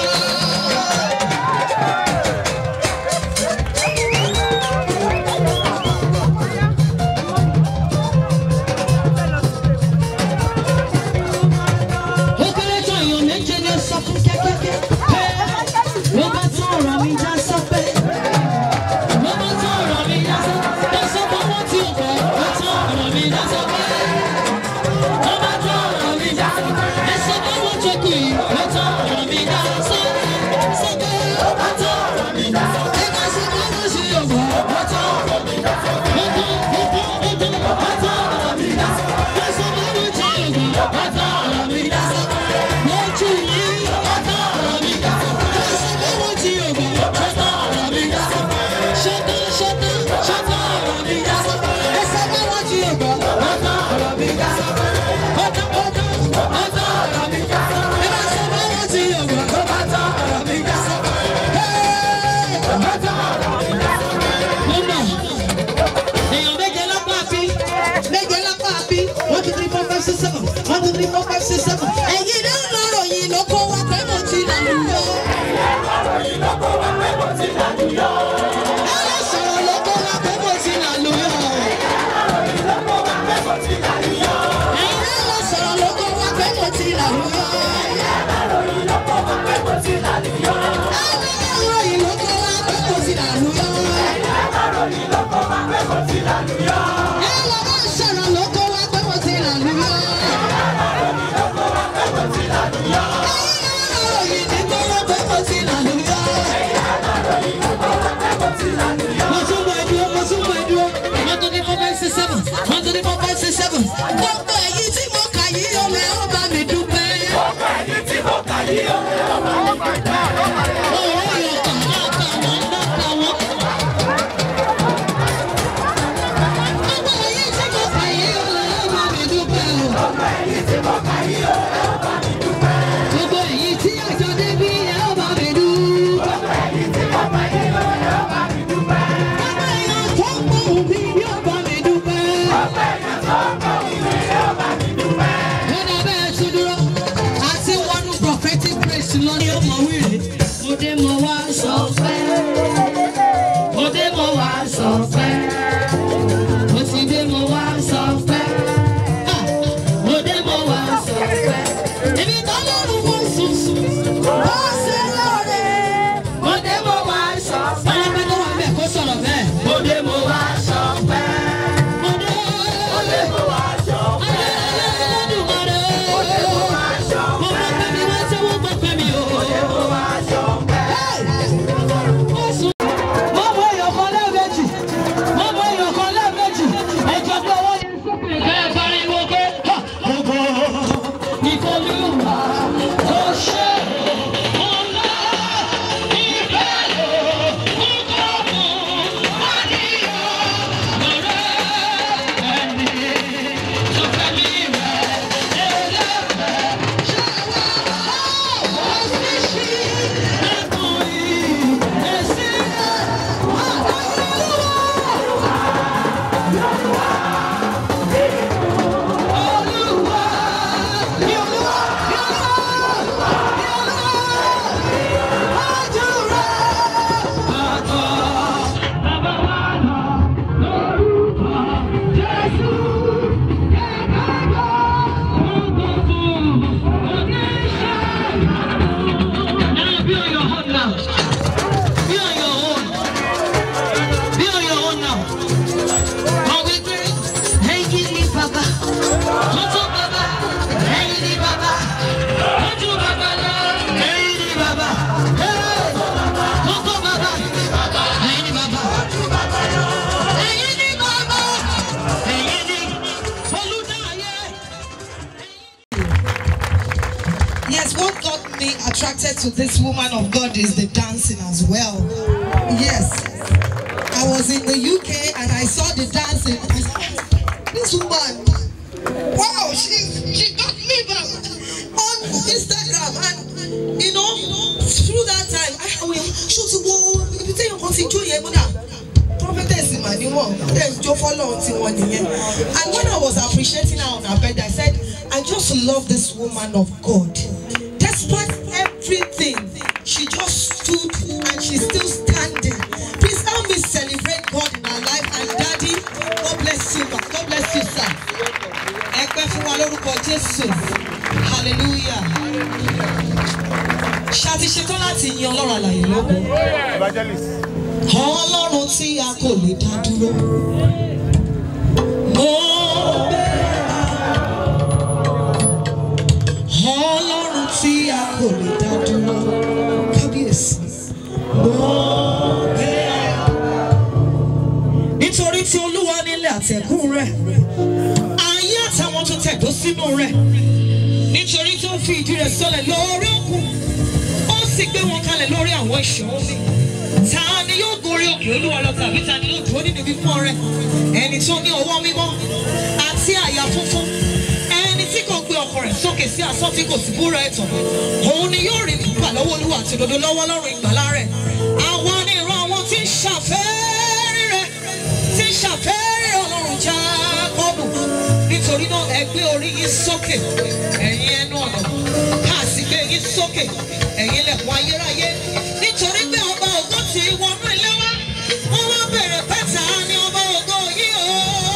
ọ̀gbọ́n. Ó tán ọ̀rọ̀ mi dá sọ́kẹ́. Ó tán ó tán ó tán ó tán ọ̀rọ̀ mi dá sọ́kẹ́. Ó sọ fún mi tí ọ̀gbọ́n. Ó tán ọ̀rọ̀ mi dá sọ́kẹ́. Lójú yìí. Ó tán ọ̀rọ̀ mi dá sọ́kẹ́. Ó sọ fún mi tí ọ̀gbọ́n. Ó tán ọ̀rọ̀ mi dá sọ́kẹ́. Ṣọ́tán ṣọ́tán ṣọ́tán ọ̀rọ̀ mi dá sọ́kẹ́. Ẹ sọ fún mi tí ọ̀gbọ́n. Ó tán ọ̀rọ̀ mi dá sọ́kẹ́. Ó tán ó tán ó tán ọ̀rọ̀ mi dá sọ́kẹ́. Ẹ bá sọ fún mi tí ọ̀gbọ́n. Ó bá tán ọ̀rọ̀ mi dá sọ́kẹ́. Ó bá tán ọ̀rọ̀ mi dá sọ́kẹ́. Mo mọ̀ èèyàn méje lápá bí méje lápá bí one two three four five six seven one two three four five six seven. ẹ̀yin ló ń lọ́rọ̀ yìí ló kó wa pé mo ti là lù yọ. ẹ̀yin ló kó wa pé mo ti là lù yọ. ẹ̀yin sọ̀rọ̀ ló kó wa pé mo ti là lù yọ. ẹ̀yin ló kó wa pé mo ti là lù yọ. ẹ̀yin ló sọ̀rọ̀ ló kó wa pé mo ti là lù yọ. ẹ̀yin ló kó wa pé mo ti là lù yọ. ẹ̀yin ló kó wa pé mo ti là lù yọ. Gbogbo èyí tí mo kà yìí ọmọ ẹ̀ ó bá mi dúpẹ́. Owó ìyọ̀kàn náà kà wọ́n náà kà wọ́n. Gbogbo èyí tí mo kà yìí ọmọ ẹ̀ ó bá mi dúpẹ́ o. Gbogbo èyí tí àjọ débí ẹ̀ ó bá mi dúpẹ́. Gbogbo èèyàn tó ń gbóhùn mi yóò bá mi dúpẹ́. Lọ́dà bẹ́ẹ̀ tún dúró, àti wọnú prophetic praise lọ ní ọmọ wíìrì. Mo dé mo wá sọ fẹ́. Mo dé mo wá sọ fẹ́. Mo ti dé mo wá sọ fẹ́. Ah, Mo dé mo wá sọ fẹ́. Ibi tó lọ́rùn mo sùn sùn. Ó ṣe lóore. Mo dé mo wá sọ fẹ́. Ọlọ́pẹ́ tó wà bẹ́ẹ̀ kó sọ̀rọ̀ bẹ́ẹ̀. Mo dé mo wá sọ fẹ́. Mo dé mo wá sọ fẹ́. Olódùmarè. Mo dé mo wá sọ fẹ́. Mo gbọ́ pẹ́ mi wá sẹ́wọ́n gbọ́ pẹ́ mi o. Mo dé mo wá sọ fẹ́. Ó sùn. Mo mọ èèyàn kan lẹ́ẹ̀mejì. Mo mọ èèyàn kan lẹ́ẹ̀mejì. Ẹ̀jọ̀ bí ọwọ́ yẹn sókè. Bẹ́ẹ̀ pariwo pé ha! Ògo ni f'Olúwa tó ṣe. Ọlá ìfẹ́ lò ń kọ́ fún àníyàn lọ́rẹ́ ẹni tó fẹ́ mi rẹ̀ ẹlẹ́fẹ̀ẹ́. Ṣé wàá wá sí sí ẹ̀kún yìí? Èsì rẹ̀ wà láyé lọ́wọ́. Olúwa, ní Olúwa, ní Olúwa, ní Olúwa, àdúrà. Bàbá, bàbá wa lọ lórúkọ Jésù. Kẹ̀kẹ́ gbogbo fún oníṣẹ́. Now be on your own now. Be on your own. Be on your own now. Are we great? Ẹyin ni bàbá. Tuntun bàbá. Ẹyin ni bàbá. Tuntun bàbá lọ. Ẹyin ni bàbá. Hey! Tuntun bàbá. Ẹyin ni bàbá. Ẹyin ni bàbá. Ẹyin ni olùdáyé. Yes, what got me attracted to this woman of God is the dancing as well. Yes. I was in the UK and I saw the dancing. I said, "Oh, this woman, wow, she she got me back on Instagram and you know through that time I will show to go ibi tí èèyàn kan ti jó yẹn múdà prophetess mà ni wọn then jó fọlọ́run tí wọ́n nìyẹn and when I was appreciating her on her bed I said I just love this woman of God despite everything she just stood and she's still standing please help me celebrate God in her life and daddy God bless you ma God bless you sir ẹ pẹ́ fún wa lórúkọ Jésù hallelujah ṣáàtì ṣetán láti yin Ọlọ́run àlàyé lógo Ọlọ́run tí a kò lè dá dúró mo bẹ̀rẹ̀ Ọlọ́run tí a kò lè dá dúró kábíyèsí mo bẹ̀rẹ̀ nítorí tí olúwa nílẹ̀ àtẹ̀kùn rẹ̀ ayé àtàwọn tó tẹ̀dó sínú rẹ̀ nítorí tó fi ìdí rẹ̀ sọlẹ̀ lórí òkun ó sì gbé wọn kalẹ̀ lórí àwọn ìṣàn omi ta ni yóò gorí òkè olúwa lọ tàbí ta ni yóò dúró nínú ibi fún ọrẹ ẹni tó ní ọwọ́ mímọ́ àti àyà funfun ẹni tí kò gbé ọkọ rẹ̀ sókè sí asán tí kò sì búra ẹ̀tàn òun ni yóò rí nígbà lọ́wọ́ olúwa àti òdodo lọ́wọ́ lọ́rùn ìgbàlá rẹ̀ àwa ni ìran àwọn tí ń ṣàfẹ́rí rẹ̀ tí ń ṣàfẹ́rí ọlọ́run jákọ́bù nítorí náà ẹ gbé orí yín sókè ẹ̀yin ẹnu ọ̀nà ká sì gbé yín sókè ẹ̀yin lẹ̀kùn ayérayé nítorí pé ọba ògo ti wọnú ilé wa wọ́n wá bèrè pé ta ni ọba ògo yìí o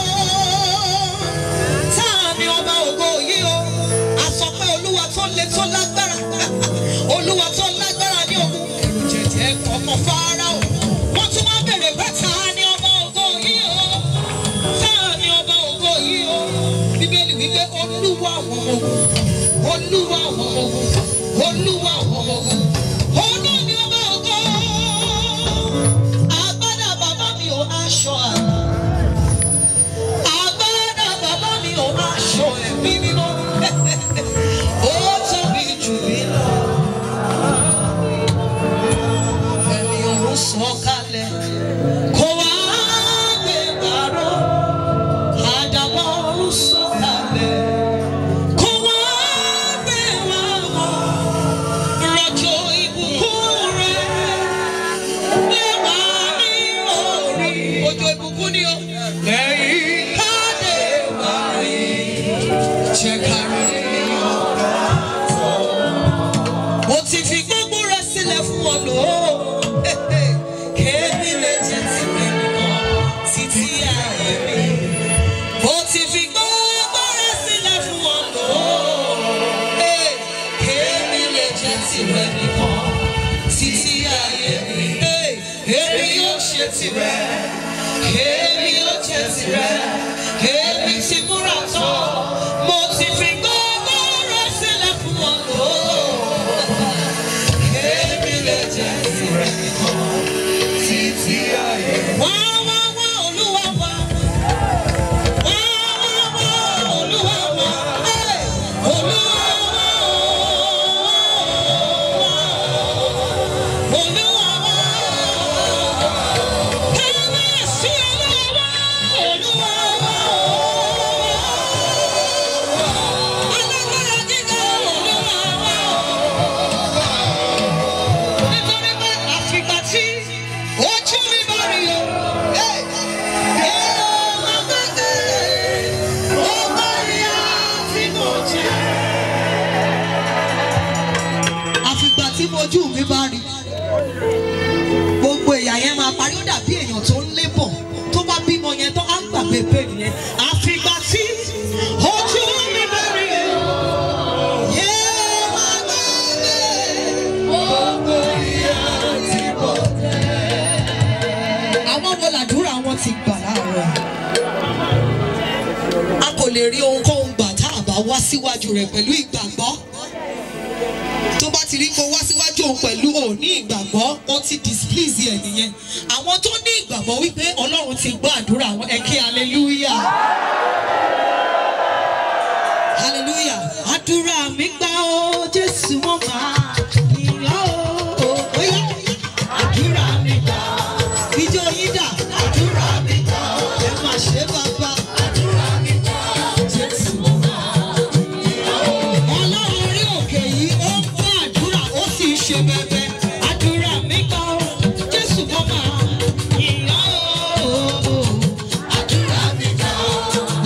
ta ni ọba ògo yìí o a sọ pé olúwa tó le tó lágbára olúwa tó lágbára ní ogun ẹ̀rù jẹ̀jẹ̀ ọmọ Fáráò wọ́n tún wá bèrè pé ta ni ọba ògo yìí o ta ni ọba ògo yìí o bíbélì wípé olúwa àwọn ọmọ ogun olúwa àwọn ọmọ ogun olúwa àwọn ọmọ ogun òun náà ni ọba ògo agbádá bàbá mi ò aṣọ àná agbádá bàbá mi ò aṣọ ẹ̀mí mímọ́ ó tóbi jù mí lọ ẹ̀mí ọ̀run sọ̀kalẹ̀ kó wá gbé bàrọ̀ àdàbọ̀ ọ̀run sọ̀kalẹ̀ kó wá gbé wá wọ̀ rọ̀jò ìbùkún rẹ̀ lé wá ní orí òjò ìbùkún ni o lẹ́yìn káde wá rí jẹ́ ká rí ọ̀gá mo ti fi gbogbo rẹ sílẹ̀ fún ọ lò ó kéèmí lè jẹ́ tìrẹ nìkan títí ayé mi mo ti fi gbogbo rẹ sílẹ̀ fún ọ lò ó kéèmí lè jẹ́ tìrẹ nìkan títí ayé mi èmi yóò ṣe tìrẹ èmi yóò jẹ́ tìrẹ èmi ti múra tán mo ti fi gbogbo rẹ sílẹ̀ fún ọ lò ó. Èmi lè jẹ́ tirẹ̀ nìkan títí ayé. Wá wá wá Olúwa wá. Wá wá wá Olúwa wá. Ẹ́, Olúwa wá o. Olúwa wá. Kábíyèsí Olúwa wá. Olúwa wá o. Alágbára gíga Olúwa wá o nítorí pé àfìgbà tí ojú mi bá rí o. èrò àgbẹ̀dẹ ọgbà ìyá tí mo jẹ. àfìgbà tí mojú mi bá rí gbogbo èèyàn yẹn máa parí ó dàbí èèyàn tó ń lébọ̀ tó bá bímọ yẹn tó á gbàgbé bẹ́ẹ̀ yẹn àfìgbà tí ojú mi bá rí o. èrò àgbẹ̀dẹ ọgbà ìyá tí mo jẹ. àwọn wo làdúrà wọn ti gbà láàárọ̀ a kò lè rí ohunkóhun gbà tá a bá wá síwájú rẹ̀ pẹ̀lú ìgbàgbọ́ tó bá ti rí kó wá síwájú òun pẹ̀lú òní ìgbàgbọ́ ó ti displease ẹ̀ nìyẹn àwọn tó ní ìgbàgbọ́ wípé ọlọ́run ti gbọ́ àdúrà wọn ẹ kí hallelujah hallelujah àdúrà mi gbà ó jésù wọn máa yìnyín ó ó yá àdúrà mi gbà ìjọ yín dà àdúrà mi gbà ẹ má ṣe bàbá àdúrà mi gbà jésù wọn máa yìnyín ó. ọlọ́run orí òkè yìí ó ń gbọ́ àdúrà ó sì ń ṣe bẹbẹ àdúrà mi gbà ó jésù wọn máa yìnyín ó. àdúrà mi gbà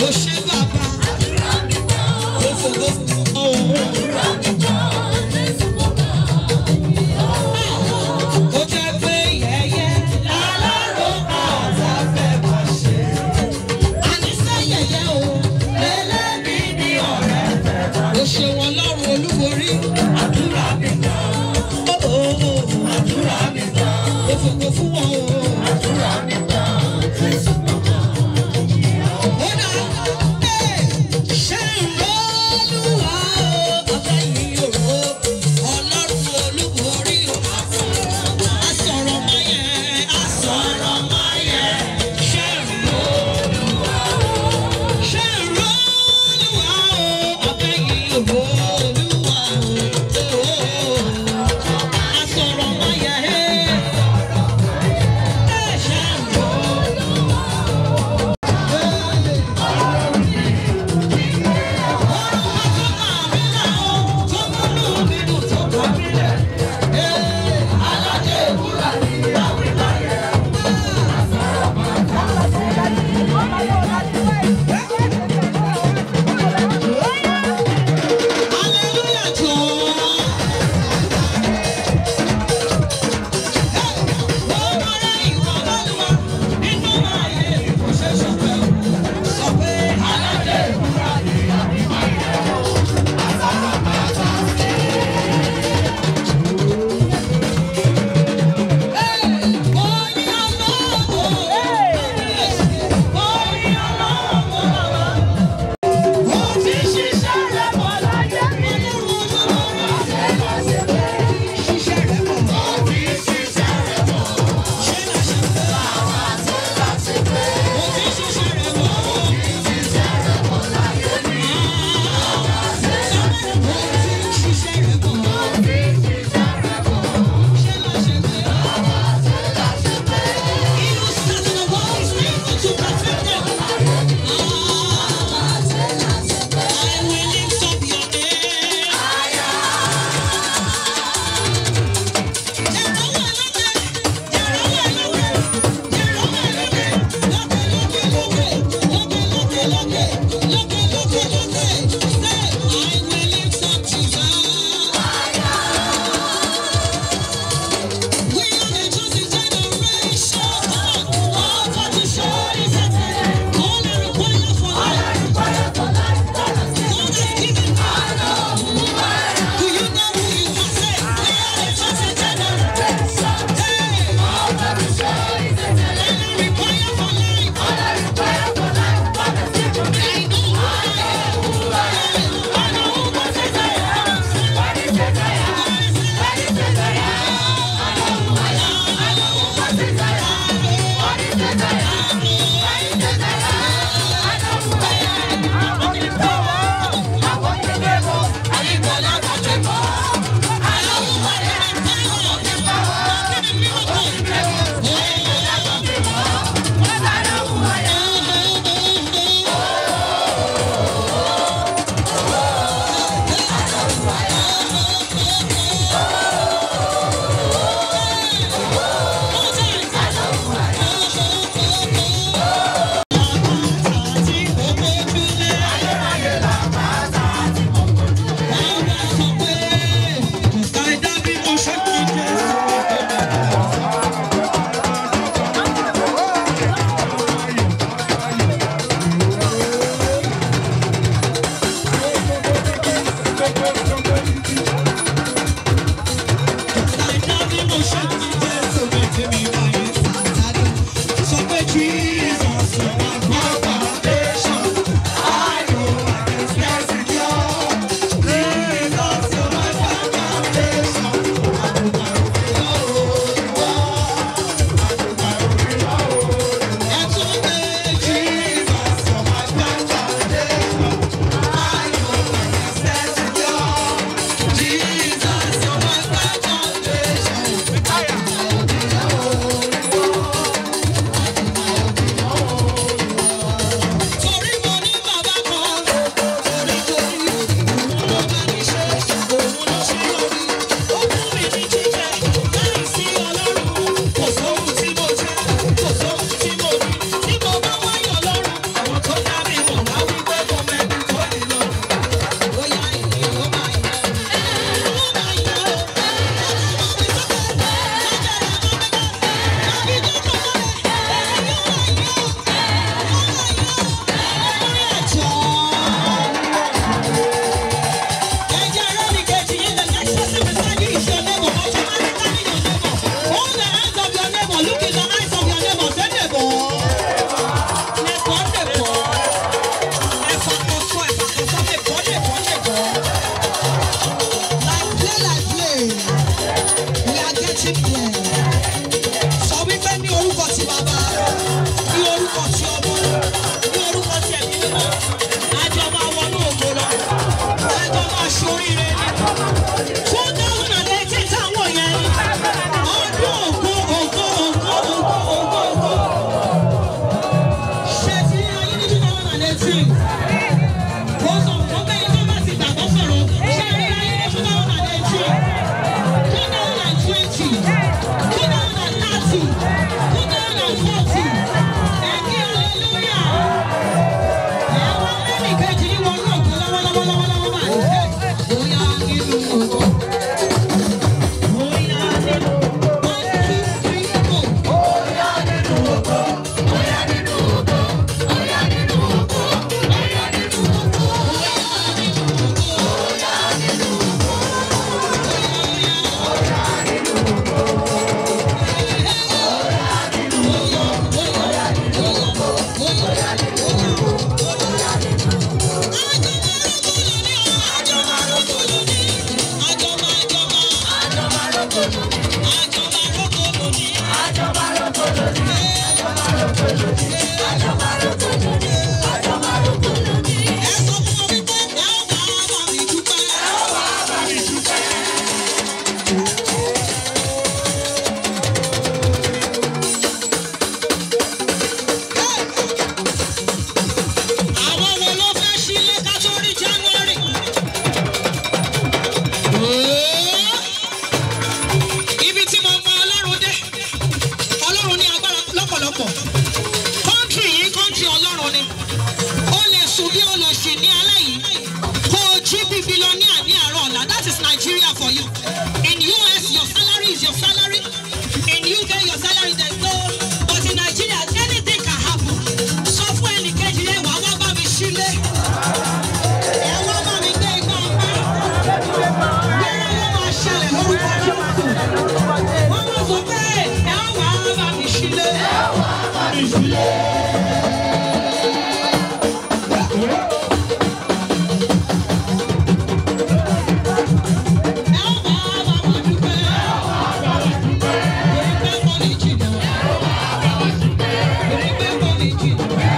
Thank you.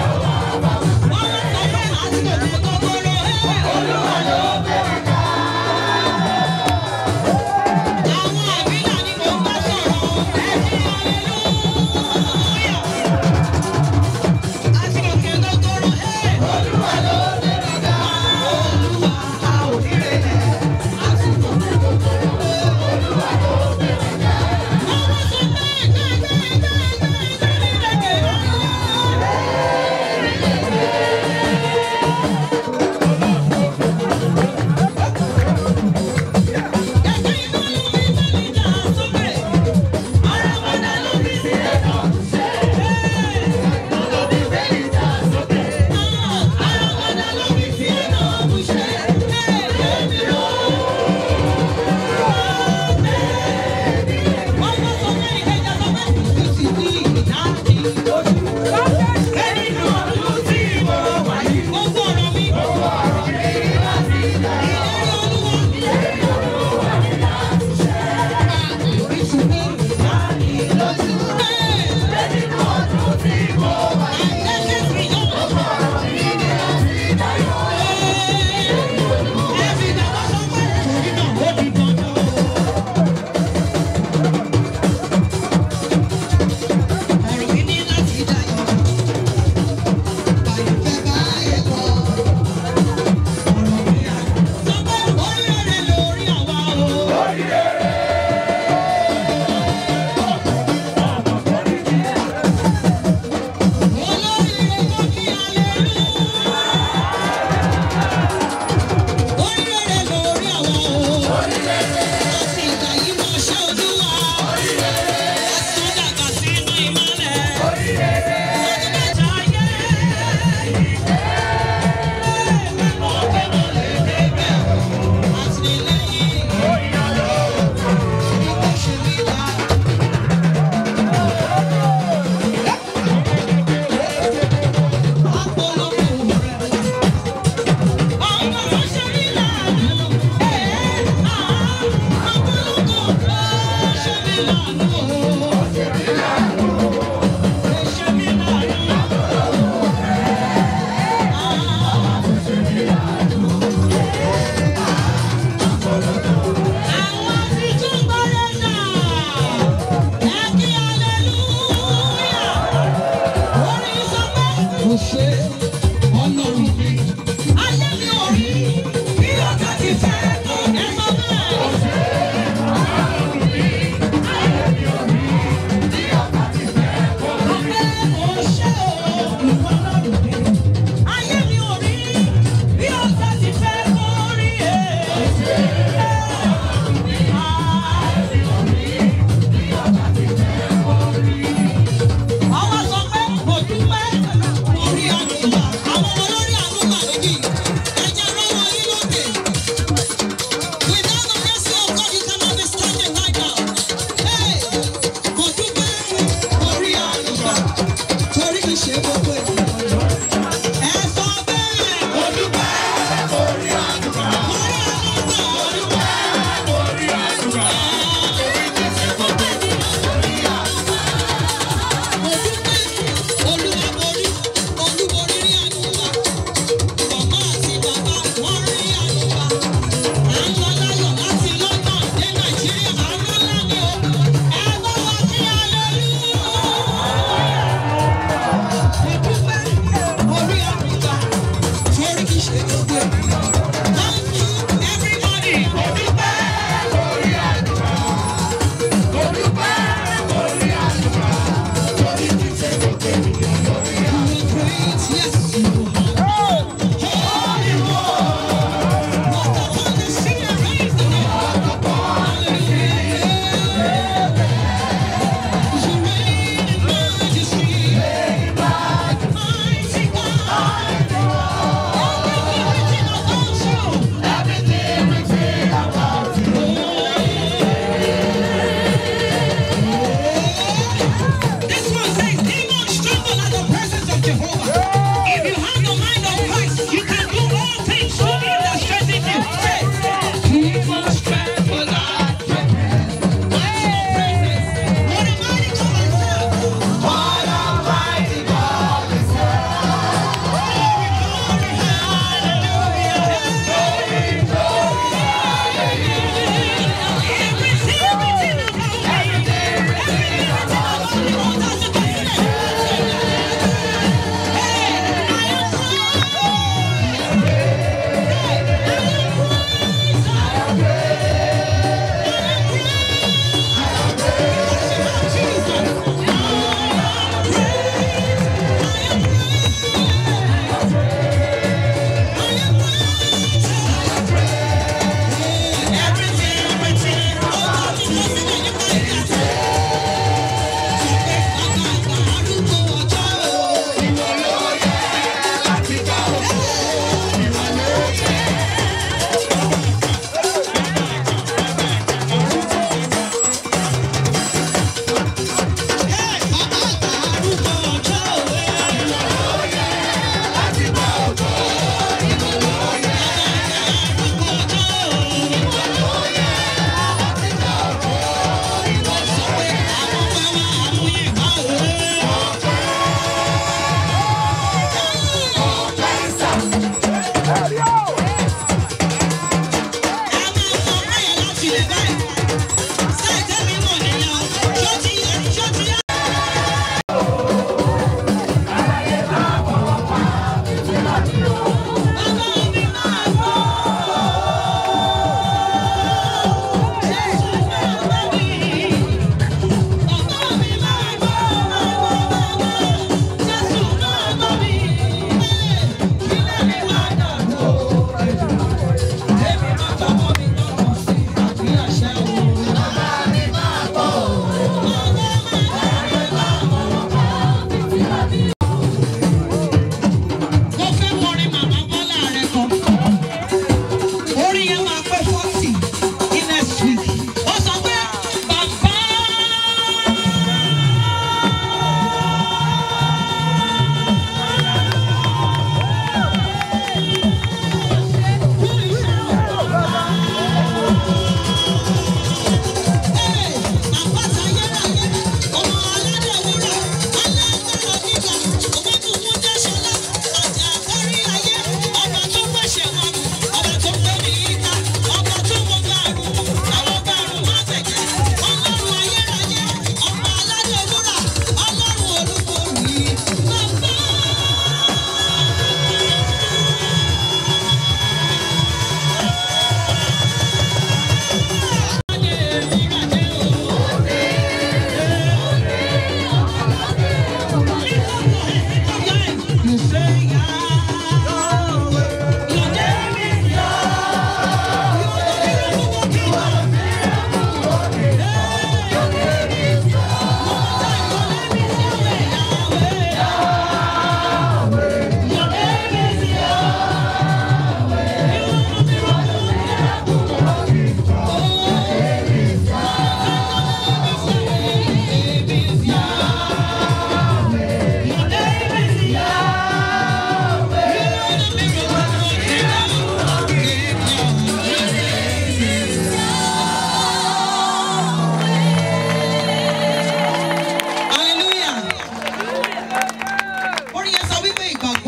ṣe ọlọ́run mi. Ayé mi ò rí bí ọ̀gá ti fẹ́ tó ẹ sọ bẹ́ẹ̀. Ọpẹ́ ò ṣe o, ìwọ ọlọ́run mi. Ayé mi ò rí bí ọ̀gá ti fẹ́ kó rí e. Àwọn sọ pé kò dúpẹ́ orí àdúrà. Àwọn olórí àdúrà níbí. Ẹ̀jẹ̀ lọ́wọ́ yín lókè. Without the mercy of God, you cannot be standing right now. Hey! Kò dúpẹ́ orí àdúrà. Torí kì í ṣe gbogbo ènìyàn. Ẹ sọ bẹ́ẹ̀. Kò dúpẹ́ orí àdúrà. Orí àdúrà. Orí àdúrà. Olúwaborí, olúborí rí àdúrà. Màmá àti bàbá wọ́n rí àdúrà. À ń lọ láyọ̀ láti London dé Nàìjíríà. Àwọn ńlá ni o. Ẹ bá wa kí hallelujah. Ìdúpẹ́ orí àdúrà. Torí kìí ṣe gbogbo ènìyàn. Thank you everybody. Ìdúpẹ́ orí àdúrà. Ìdúpẹ́ orí àdúrà. Torí kìí ṣe gbogbo ènìyàn. You are great, yes you are. Holy One. Walk upon the sea and raise the dead. Hallelujah. You reign in majesty. Mighty God. Everything within about you. This one says, demons tremble at the presence of Jehovah. If you have the mind of Christ, you can do all things through him that strengthens you. Say, demons tremble at the presence. What a mighty God I serve. What a mighty God I serve. Glory, glory, hallelujah. Glory, glory, hallelujah. Everything, everything about me. Everything, everything about me. What does it mean? Hey!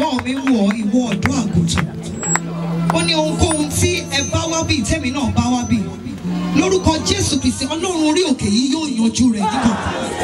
ẹ̀gbọ́n mi wọ̀ ìwọ ọ̀dọ́ àgùntàn ó ní ohunkóhun tí ẹ bá wá bí tèmi náà bá wá bí lórúkọ jésù kristi ọlọ́run orí òkè yìí yóò yanjú rẹ̀ nígbà.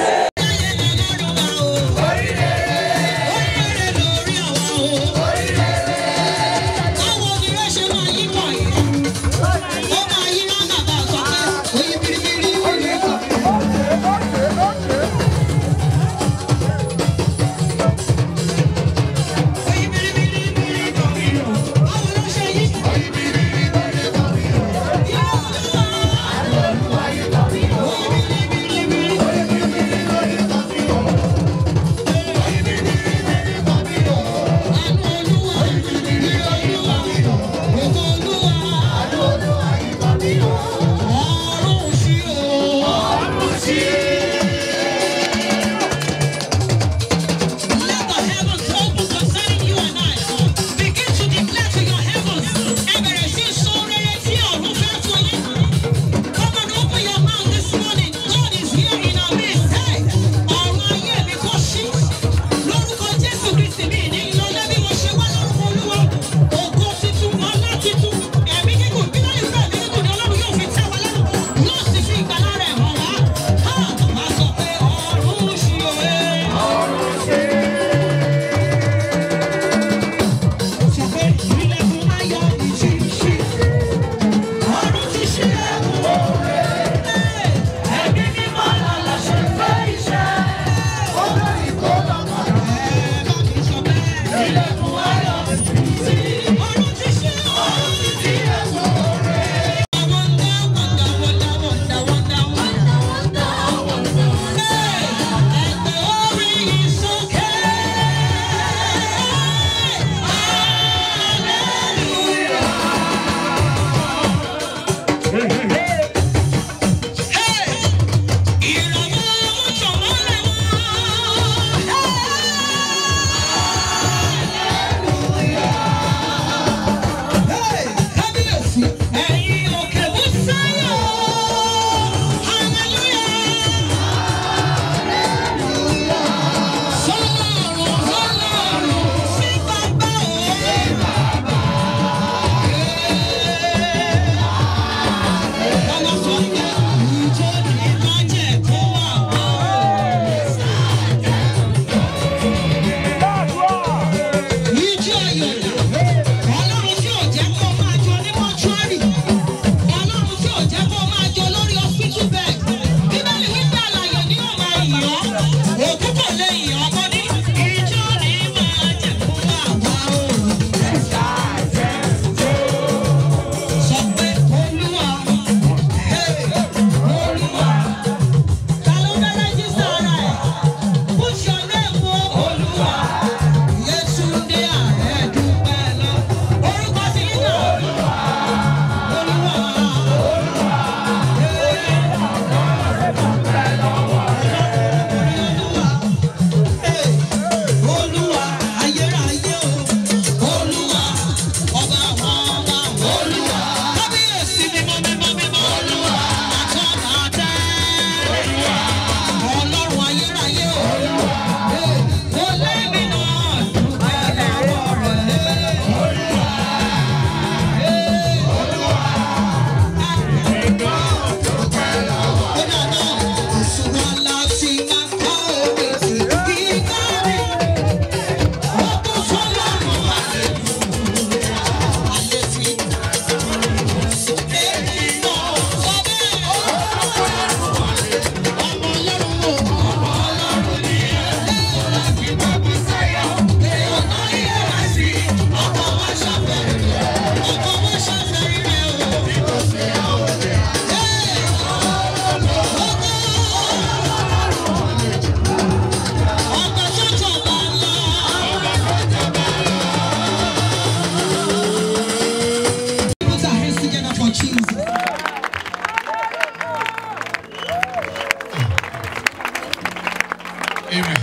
Amen.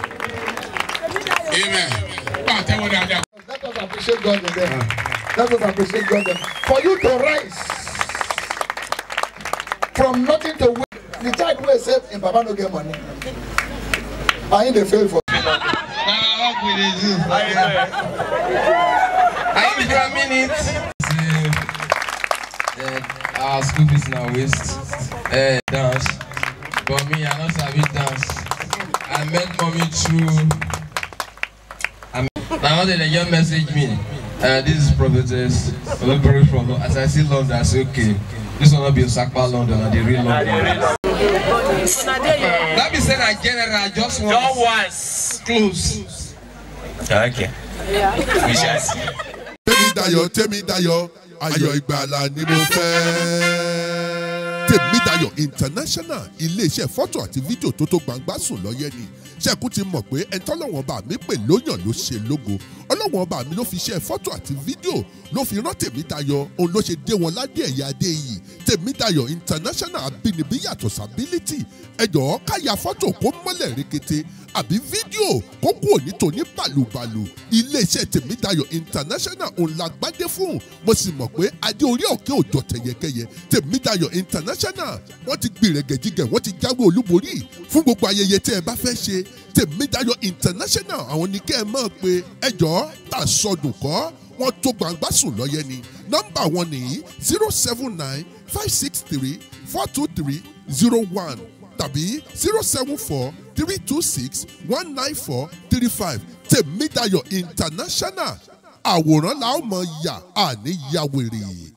Amen. Pàtẹ́wọ́ dáadáa. Let us appreciate God in them. Let us appreciate God in them. For you to rise from nothing to win. The child wey save im papa no get money. And him dey fail for. na work we dey do. Are you for a minute? Uh, our school fees na waste. Uh, dance. But me, I no sabi dance. I met mommy through. I met, na one day they just message me. Uh, this is prophetess Olubori from London. As I see London, I say okay. This one no be Osakpa London, na the real London. That be say na general just once. Just once. Close. Okay. We shall see. tèmídayọ̀ tèmídayọ̀ ayọ̀ ìgbàlà ni mo fẹ́. tèmídayọ̀ international iléeṣẹ́ fọ́tò àti fídíò tó tó gbangba sùn lọ́yẹ́ ni ṣẹ́kù ti mọ̀ pé ẹni tọ́lọ́wọ́n bá mi pè lóyàn ló ṣe lógo ọlọ́wọ́n bá mi ló fi ṣe fọ́tò àti fídíò ló fi rán tèmídayọ̀ òun ló ṣe dé wọn ládé ẹ̀yà adé yìí tèmídayọ̀ international abínibí yàtọ̀ sábílítì ẹ̀jọ̀ káya fọ́tò kó mọ́lẹ̀ rekete àbí fídíò kó kú òní tòní bàlùbàlù iléeṣẹ́ tèmídayọ̀ international òun la gbádé fún mo sì mọ̀ pé adé orí òkè òjò tẹ̀yẹkẹyẹ tèmídayọ̀ international wọ́n ti gbìrẹ̀gẹ̀jigẹ̀ wọ́n ti jáwé olúborí fún gbogbo ayẹyẹ tẹ́ ẹ bá fẹ́ ṣe tèmídayọ̀ international àwọn ní kẹ́ ẹ mọ̀ pé ẹjọ́ tà sọdùn kọ́ wọ́n tó gbangba sùn lọ́yẹ ni nọ́mbà wọn nìyí zero seven nine five six three four two three zero one tàbí zero seven four three two six one nine four three five tèmídayọ̀ international àwòrán la ó mọ̀ yà àní yàwèrè.